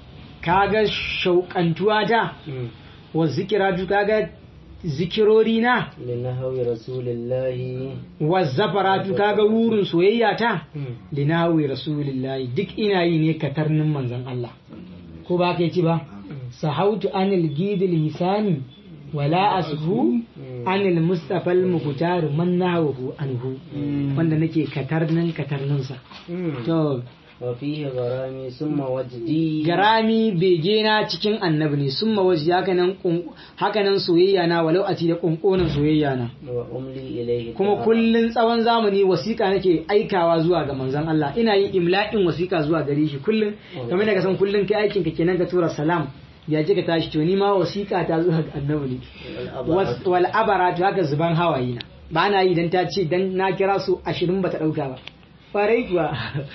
kaga shauƙantuwa ta مم. wa zikiratu kaga zikirori na لنهو رسول الله wa zafaratu kaga wurin soyayya ta مم. linawi rasulillahi duk ina yi ne katarnin manzon Allah ko ba ka ci ba sahautu anil gidil hisani wala ashu anil mustafa al muqtar man nahawu anhu wanda nake katarnin katarninsa مم. to وفيه غرامي ثم وجدي garami bege na cikin annabi ne sun mawaji hakanan kun- hakanan soyayya na walau a ci da kunkonin soyayya na وأملي إليه kuma الدهر. kullun tsawon zamani wasiƙa nake aikawa zuwa ga manzon Allah ina yin imla'in wasiƙa zuwa gare shi kullun kamar da ka san kullun kai aikin ka kenan ka tura salam ya ji ka tashi to ni ma wasiƙa ta zuwa ga annabi ne Was- wal abaratu haka zuban hawaye na ba na yi dan ta ce dan na kira su 20 bata dauka ba farai kuwa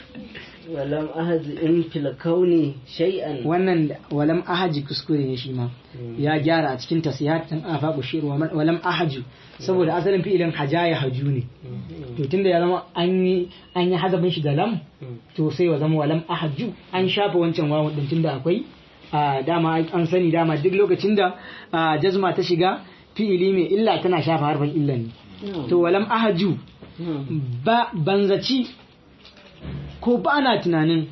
ولم أهز إن في الكون شيئا wannan da- walam ahaji kuskure ne shi ma ya gyara a cikin tasiyat din afaqu shir wa man- walam ahaju saboda asalin fi'ilin hajaya haju ne to tunda ya zama an yi an yi hazabin shi da lam to sai wa zama walam ahaju an shafa wancan wawan din tunda akwai a dama an sani dama duk lokacin da a, jazma ta shiga fi'ili mai illa tana shafa harfin illan ne to walam ahaju ba banzaci ko ba na tunanin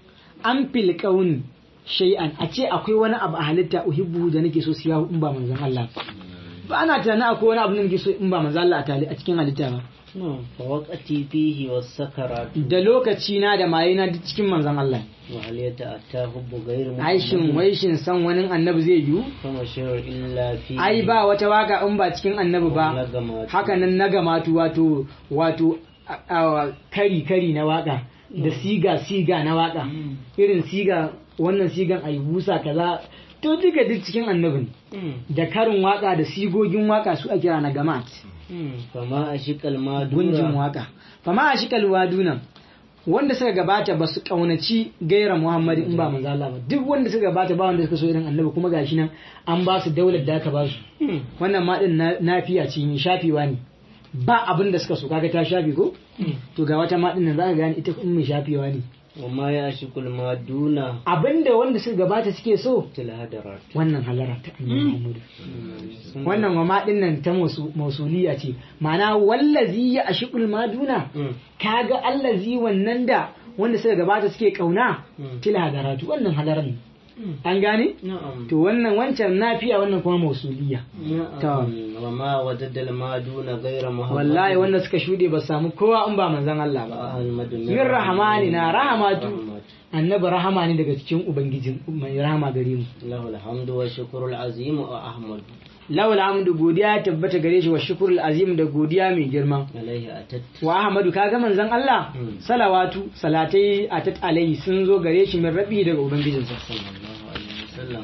an fil kauni shay'an a ce akwai wani abu a halitta uhibbu da nake so siya in ba manzon Allah ba. ba na tunanin akwai wani abu da nake so in ba manzon Allah a tali- a cikin halitta ba فوقتي فيه والسكرات da lokaci na da maye na duk cikin manzon Allah وهل يتأتى حب غير aishin waishin san wani annabi zai yiwu فما شعر إلا فيه ai ba wata waka in ba cikin annabi ba نغمات. haka nan na gamatu wato wato a- a- kari kari na waka da siga siga na waka irin siga wannan sigan ayi busa kaza to duka duk cikin annabin مم. da karin waka da sigogin waka su a kira na gamat مم. فما أشق المادورة gunjin waka fama a shi kalwaduna wanda suka gabata ba su kaunaci gaira muhammadu in ba manzo Allah ba duk wanda suka gabata ba wanda suka so irin annabi kuma gashi nan an ba su daular da aka ba su مم. wannan ma din na- nafiya ce mai shafewa ne ba abin da suka so kaga ta shafe ko to ga wata ma din nan zaka gane ita in mai shafewa ne وما يعشق المادون abinda wanda suka gabata suke so الهدرات wannan halara ta annabi Muhammadu wannan wa ma din nan ta mausu- mausuliya ce ma'ana wallazi ya ashiqul maduna مم. kaga allazi wannan da wanda suka gabata suke kauna Mm. til hadaratu wannan hadaran an gane نعم to wannan wancan nafiya wannan kuma mausuliya نعم وما وجد المادون غير محمد wallahi wanda suka shude ba su samu kowa in ba manzon Allah ba أحمد min rahamani na rahamatu رحمت. annabi rahama ne daga cikin ubangijin mai rahama gare mu له الحمد والشكر العظيم وأحمد lawal hamdu godiya ya tabbata gare shi wa shukrul azim da godiya mai girma عليه أتت wa ahmadu kaga manzon Allah Mm. salawatu salatai atat alaihi sun zo gare shi min rabi daga ubangijinsa صلى الله عليه وسلم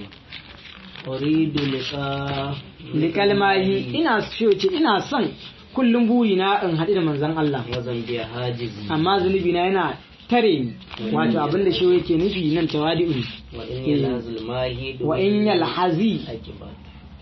أريد لقاء likalmahi ina so ce ina son kullum buri na in haɗu da manzon Allah وذنبي حاجزي amma zunubi na yana tare ni wato abinda shi yake nufi nan tawadi'u وإن يلهز الماهي wa in yalhazi أجبت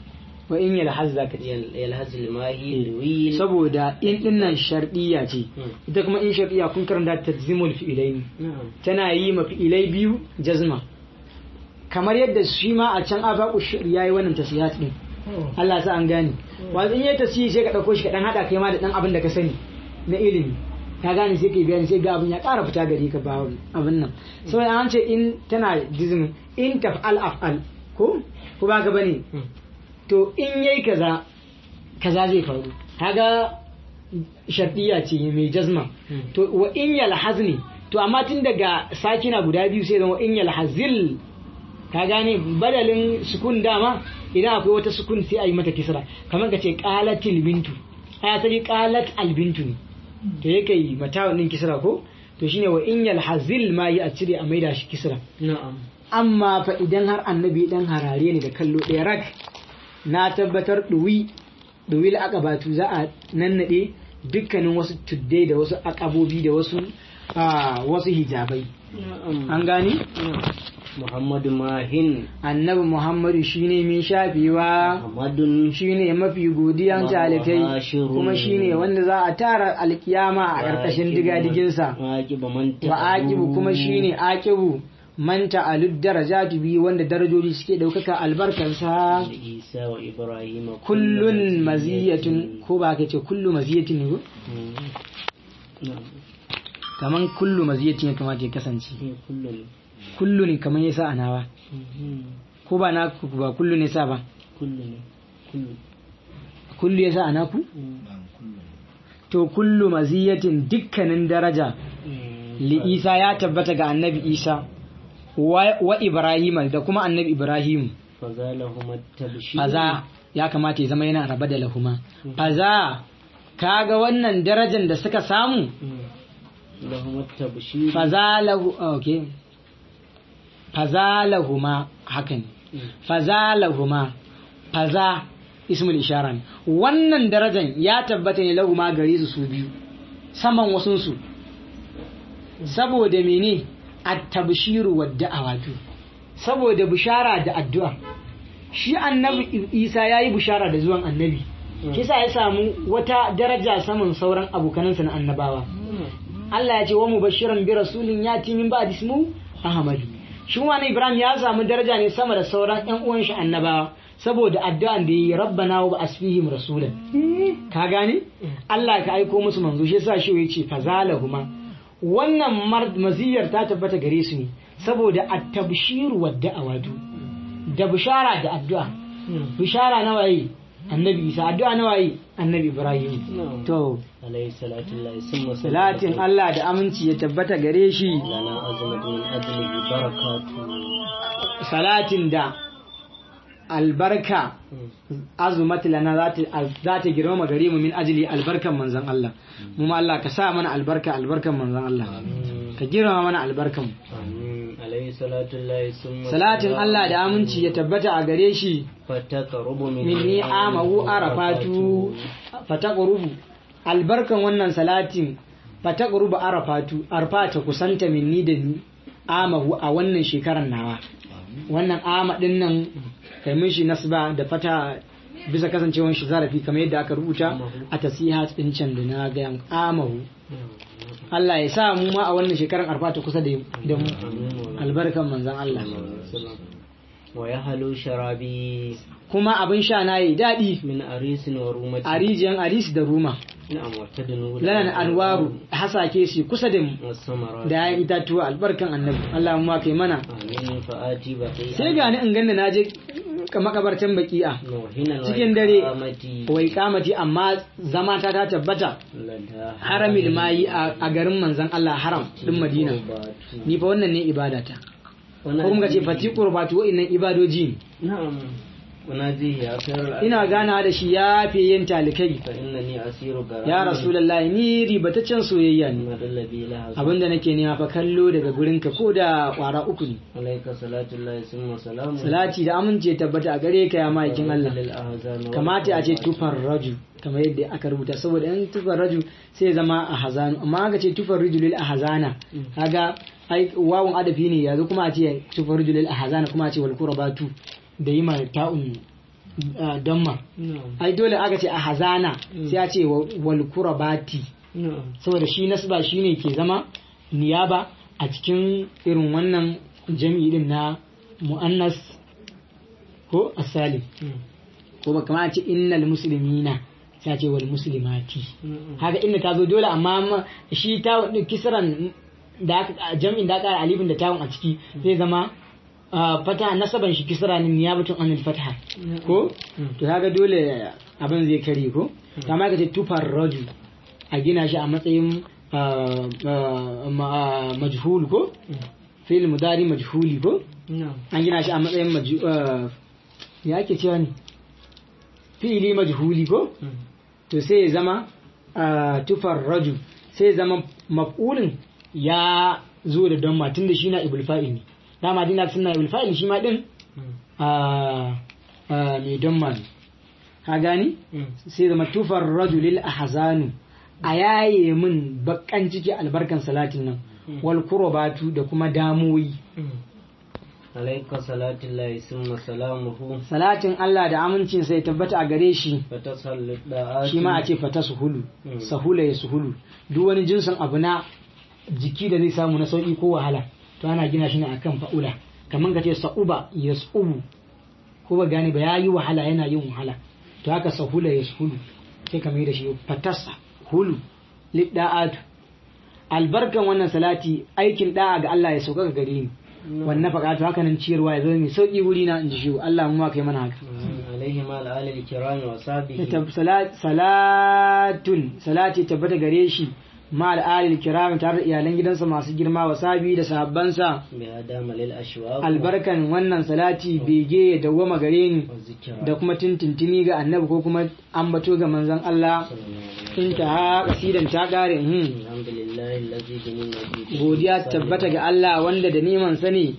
wa in yalhaz zaka ce يل- يلهز الماهي دويل saboda in dinnan shardiya ce Mm. ita kuma in shardiya kun karanta tajzimul fi'ilaini نعم tana yi ma fi'ilai biyu jazma kamar yadda shi ma a can afaku ya yi wannan tasiyat din Allah sa an gane wato in yayi tasiyi sai ka dauko shi ka dan hada kai ma da dan abin da ka sani na ilimi ka gane sai kai bayani sai ga abin ya ƙara fita gare ka ba abin nan saboda an ce in tana jizmin in taf'al af'al ko ko ba ka bane to in yayi kaza kaza zai faru kaga shardiya ce mai jazma to wa in yalhazni to amma tun daga sakina guda biyu sai zama in yalhazil ka gane badalin sukun dama idan akwai wata sukun sai a yi mata kisra kamar ka ce qalatil bintu ai asali qalat al bintu ne to yake yi mata din kisra ko to shine wa in yalhazil ma yi a cire a maida shi kisra نعم amma fa idan har annabi dan harare ne da kallo ɗaya rak na tabbatar ɗuwi ɗuwi akabatu za a nannaɗe dukkanin wasu tuddai da wasu akabobi da wasu ah, wasu hijabai نعم an gani نعم. محمد ماهن annabi muhammadu shine mai shafewa محمد shine mafi godiyan talikai Mubashirun. kuma shine wanda za a tara alkiyama a ƙarƙashin digadiginsa واجب من wa aqibu kuma shine aqibu manta alud darajatu bi wanda darajoji suke daukaka albarkansa عيسى وإبراهيم kullun maziyatun ko ba ka ce kullu maziyatin ne ko مم. نعم kaman kullu maziyatin ya kamata ya kasance هي كل kullu ne kaman yasa a nawa مم. ko ba na ku ba kullu ne sa ba كل كل kullu yasa a naku to kullu maziyatin dukkanin daraja li isa ya tabbata ga annabi isa wa, wa ibrahim da kuma annabi ibrahim فزالهما التبشير faza ya kamata ya zama yana raba da lahuma faza kaga wannan darajar da suka samu مم. لهما التبشير faza lahu okay faza lahuma hakan مم. faza lahuma faza ismul ishara ne wannan darajar ya tabbata ne lahuma gare su su biyu saman wasun su saboda mene at-tabshiru wad da'awatu saboda bishara da addu'a shi annabi Isa yayi bishara da zuwan annabi kisa ya samu wata daraja saman sauran abokanansa na annabawa Allah ya ce wa mubashiran bi rasulin yati min ba'di ismu Ahmadu shi wani Ibrahim ya samu daraja ne sama da sauran ƴan uwan shi annabawa saboda addu'an da yi rabbana wa asfihim rasulan ka gane Allah ka aiko musu manzo shi yasa shi yace fazalahuma wannan mar- maziyar ta tabbata gare su ne saboda at-tabshiru wad da'awatu da bishara da addu'a bishara na waye annabi Isa addu'a na waye annabi Ibrahim نعم to عليه الصلاة الله ثم salatin Allah da aminci ya tabbata gare shi لنا أزمة من أجله بركاته salatin da albarka azumat lana za ta- za ta girmama gare mu min ajili albarkan manzon Allah mu ma Allah ka sa mana albarka albarkan manzon Allah ka girmama mana albarkan mu آمين عليه الصلاة الله ثم salatin Allah da aminci ya tabbata a gare shi فتقرب من minni amahu arafatu fataqrubu albarkan wannan salatin fataqrubu arafatu arfata kusanta minni da ni amahu a wannan shekarar nawa wannan ama din nan kai mishi nasba da fata bisa kasancewar shi zarafi kamar yadda aka rubuta a tasihat din can da na ga amahu Allah ya sa mu ma a wannan shekarar arfata kusa da da mu albarkan manzon Allah ويهلو شرابي kuma abin sha na yi daɗi من أريس ورومة a rijiyan aris da ruma نعم وتدنو lanan anwaru hasake shi kusa da mu والثمرات da ya itatuwa albarkan annabi Allah mu ma kai mana آمين فآتي بقيئا sai gani in ganna na je makabartan baki'a موهنا cikin dare وإقامتي wai kamati amma zama ta ta tabbata لدى haramil mayi a a garin manzon Allah haram din Madina قربات. ni fa wannan ne ibadata وناديه- ko kuma ce fati qurbatu wa'innan ibadoji ne نعم وناديه يا خير الأنام ina gana da shi ya fi yin talikai فإنني أسير غرامي ya rasulullahi ni ribataccen soyayya ne ما دل بي لها abinda nake nema fa kallo daga gurinka ko da kwara uku ne عليك صلاة الله ثم سلام salati da amince tabbata a gare ka ya ma'aikin Allah للأهزان kamata a ce tufar raju kamar yadda aka rubuta saboda in tufar raju sai ya zama a hazanu amma aka ce tufar rijulil a hazana kaga ai wawun adafi ne yanzu kuma a ce tufar rijulil a hazana kuma a ce wal qurbatu da yi ma ta'un ah, damma na'am ai dole aka ce a hazana sai a ce wa- wal kurabati na'am saboda shi nasba shine ke zama niyaba a cikin irin wannan jami'i din na mu'annas ko asalim ko ba kamar a ce innal muslimina sai a ce wal muslimati na'am haka inda ta zo dole amma ma- shi ta kisran da aka jam'in da aka ƙara alifin da tawun a ciki zai zama ah, fata nasaban shi kisra ne niyabatun anil fataha ko to kaga dole abin zai kare ko kama ka ce tufar raju a gina shi a matsayin ah, ah, ma- majhul ko fil mudari majhuli ko na'am an gina shi a matsayin maju- ah, ya ake cewa ne fi'ili majhuli ko to sai ya zama ah, tufar raju sai ya zama maf'ulin ya zo da don tun da shi na ibul fa'il ne dama dina suna ibul fa'il shi ma din ah, ah, mai don ma ne ka gani sai zama tufar rajulil ahzanu a yaye min bakan ciki albarkan salatin nan wal kurobatu da kuma damoyi alaika salatullahi summa salamuhu salatin Allah da amincin sai tabbata a gare shi fatasallu da'ati shi ma a ce fata suhulu Mm. sahula ya suhulu duk wani jinsin abu na jiki da zai samu na sauki ko wahala to ana gina shi ne akan fa'ula kamar ka ce sa'uba ya su'ubu ko ba gane ba ya yi wahala yana yin wahala to haka sahula ya suhulu sai ka mai da shi fatasa hulu lidda'atu albarkan wannan salati aikin da'a ga Allah ya sauka ga gare ni wannan faƙatu haka nan ciyarwa ya zama mai sauki wuri na in ji shi Allah mu ma kai mana haka alaihi ma al'alil kirami wa sahbihi Tab- sala- salatun salati tabbata gare shi ma al'alil kiram tare da iyalan gidansa masu girma wa sabi da sahabbansa bi adama lil ashwaq albarkan wannan salati bege ya dawwama gare ni wa zikra da kuma tintintini ga annabi ko kuma ambato ga manzon Allah in ta ha kasidan ta kare hmm. alhamdulillahi allazi bi ni'matihi godiya tabbata ga Allah wanda da neman sani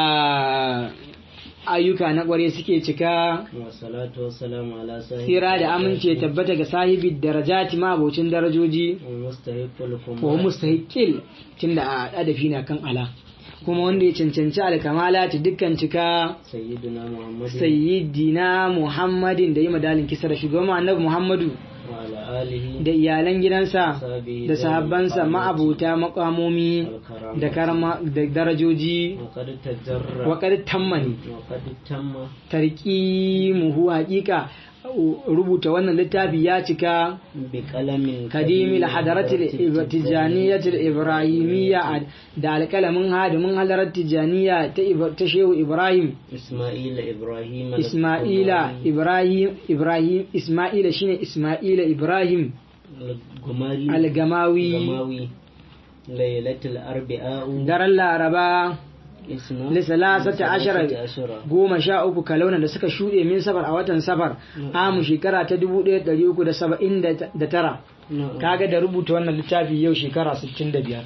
a ayyuka na kware suke cika wa salatu wa salamu ala sahibi sira da amince tabbata ga sahibi darajati ma abocin darajoji wa mustahiqul wa kumal mustahiqil tunda a adafi na kan ala kuma wanda ya cancanci alkamala ta dukkan cika sayyidina muhammadin sayyidina muhammadin da yi madalin kisa da shugaban annabi muhammadu wa ala alihi da iyalan gidansa sahbihi da sahabbansa ma'abuta makamomi da karama da darajoji wa qad tajarra wa qad tammani wa qad tamma tarqimuhu haqiqa rubuta wannan littafi ya cika bi qalamin kadimi la hadaratil tijaniyatil ibrahimiyya da alkalamin hadimin hadarar tijaniya ta Ibra- ta shehu ibrahim isma'ila ibrahim isma'ila ibrahim ibrahim isma'ila shine isma'ila ibrahim gumari algamawi gamawi lailatul arba'u daren laraba isna lisalasata ashara ashara goma sha uku kalauna da suka shuɗe min safar a watan safar amu shekara ta dubu ɗaya ɗari uku da saba'in da tara kaga da rubuta wannan littafi yau shekara 65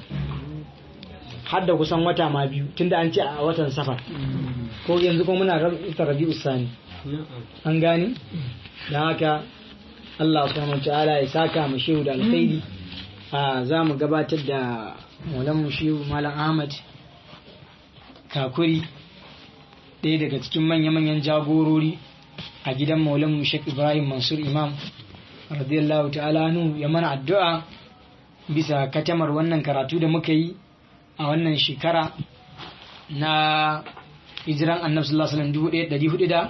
har da kusan wata ma biyu tunda an ce a watan safar ko yanzu kuma muna ita rabi usani an gane da haka Allah subhanahu ta'ala ya saka mu shehu da alkhairi a za mu gabatar da maulan mu shehu malam ahmad kakuri ɗaya daga cikin manya-manyan jagorori a gidan maulan mu shek ibrahim mansur imam radiyallahu ta'ala anhu ya mana addu'a bisa katamar wannan karatu da muka yi a wannan shekara na hijiran annabi sallallahu alaihi wasallam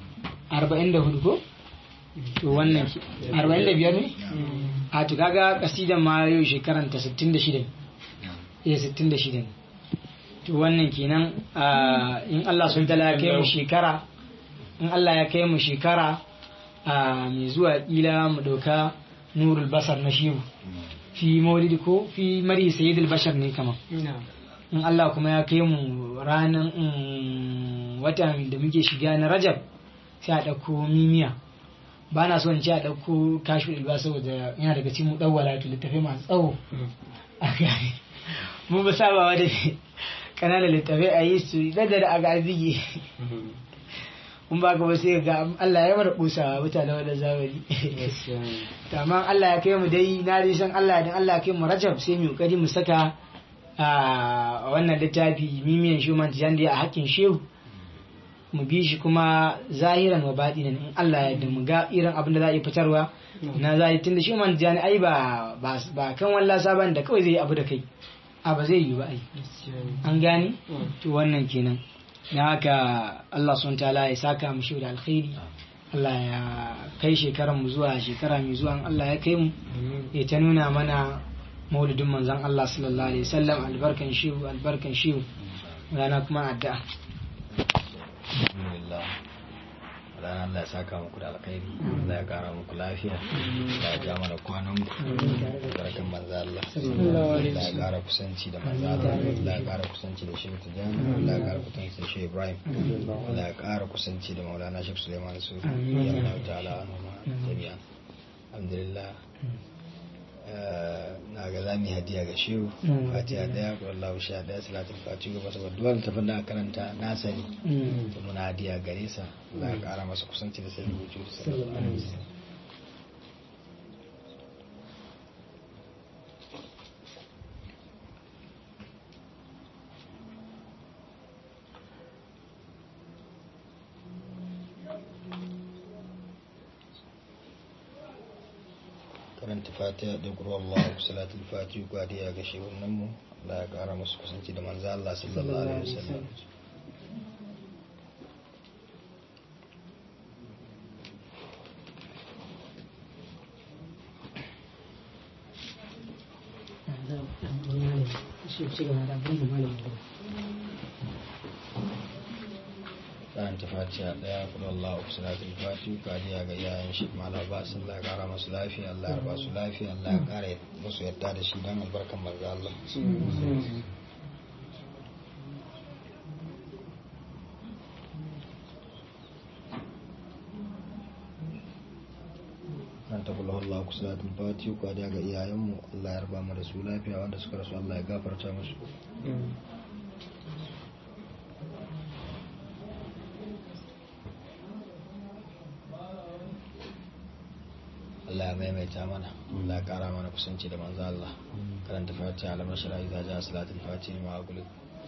1444 ko to wannan ki- 45 ne a to kaga kasidan ma yau shekaran ta 66 eh 66 ne to wannan kenan a in Allah sun tala ya kai mu shekara in Allah ya kai mu shekara a mai zuwa kila mu dauka nurul basar na shiwu fi maulidi ko fi mari sayyidul bashar ne kama in Allah kuma ya kai mu ranar mm, watan da muke shiga na rajab sai a ɗauko mimiya ba na son ce a ɗauko kashi ilba saboda yana daga cikin ɗauwala to littafai masu tsawo a gane mun ba sabawa da ƙananan littafai a yi su da da a ga bige mun ba ka ba sai ga Allah ya mara kusa mutane wanda zamani to amma Allah ya kai mu dai na dai san Allah dan Allah ya kai mu Rajab sai mu kokari mu saka a wannan littafi mimiyan shuman tijan da a hakkin shehu mu bi shi kuma zahiran wa baɗinan in Allah ya yarda mu ga irin abin da za a yi fitarwa na zai tunda shi man jani ai ba ba ba kan wallasa ban da kawai zai yi abu da kai a ba zai yi ba ai an gane to wannan kenan na haka Allah sun ta'ala ya saka mu shi da alkhairi Allah ya kai shekaran mu zuwa shekara mai zuwa in Allah ya kai mu ya ta nuna mana maulidin manzon Allah sallallahu alaihi wasallam albarkan shi albarkan shi rana kuma addu'a alhamdulillah ranar Allah ya saka muku da alkhairi Allah ya kara muku lafiya Allah ya ja mana kwanan ku barkan manzo Allah Allah ya kara kusanci da manzo Allah Allah ya kara kusanci da Shehu Tijani Allah ya kara kusanci da Shehu Ibrahim Allah ya kara kusanci da Maulana Sheikh Suleiman Sufi ya Allah ta'ala anhu ma jami'a alhamdulillah na ga za mu yi hadiya ga shehu fatiha daya ko Allah sha daya salatul fatiha ba saboda duwal tafin da karanta na sani to muna hadiya gare sa Allah ya kara masa kusanci da sai rubutu sallallahu alaihi wasallam karanta fatiha da kuro Allah salatul fatiha gwadiya ga shehunan mu Allah ya kara musu kusanci da manzo Allah sallallahu alaihi wasallam karanta fatiha daya kuma Allah uku salatul fatiha kariya ga iyayen shi mala ba su Allah ya kara masu lafiya Allah ya ba su lafiya Allah ya kara musu yadda da shi dan albarkan manzo Allah kan ta kula Allah ku salatul fatiha kariya ga iyayen mu Allah ya raba mu da su lafiya wanda suka rasu Allah ya gafarta musu Allah ya maimaita mana Allah ya kara mana kusanci da manzo Allah karanta fatiha alamar shara'i za ja salatul fatiha ma agulu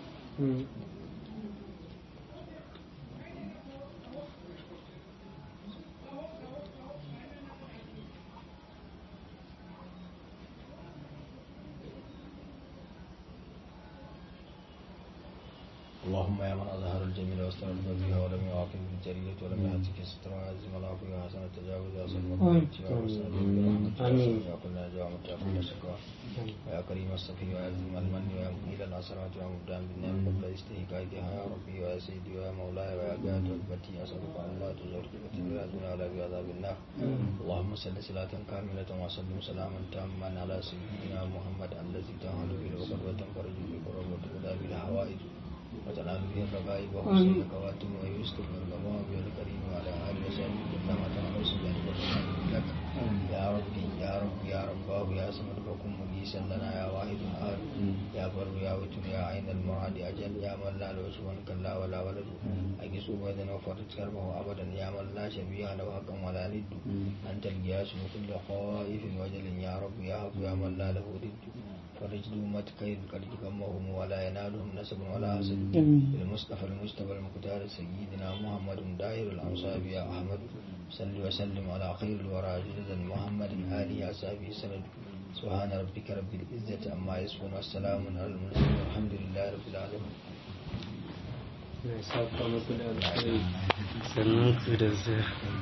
اللهم يا من أظهر الجميل واستر بها ولم يعاقب بالجرية ولم يعتك ستر وعزم العفو وحسن التجاوز وصل المرحمة وحسن برحمتك يا كلنا جوامة يا كل شكوى ويا كريم الصفي وعزم المن ويا مقيل الأسرات ويا مبدان بالنعم قبل استهكاكها يا ربي ويا سيدي ويا مولاي ويا قائد ركبتي أسألك أن لا تزور ركبتي بلا دنيا ولا بعذاب النار اللهم صل صلاة كاملة وسلم سلاما تاما على سيدنا محمد الذي تهل به العقد وتنفرج به الكرب وتقضى به الحوائج وتنال به الرغائب وحسن الخواتم ويسكن الغمام الكريم وعلى آله وصحبه كما تنعوس بأن لك يا ربي يا رب يا رباه يا سمد فكن مجيسا لنا يا واحد آل يا بر يا وتر يا عين المراد أجل يا من لا له سوى كلا ولا ولد أجس أبدا وفرج كربه أبدا يا من لا شبيه له حقا ولا ند أنت الجاس من كل خائف وجل يا رب يا حق يا من لا له ضد فرج ذمة كيد قد كمهم ولا ينالهم نسب ولا حسد بالمصطفى المجتبى المختار سيدنا محمد داهر الأنصاب يا أحمد صل وسلم على خير الورى جلدا محمد آله أصحابه سند سبحان ربك رب العزة عما يصفون والسلام على المرسلين والحمد لله رب العالمين Na saka muku da alkhairi sannan ku da zai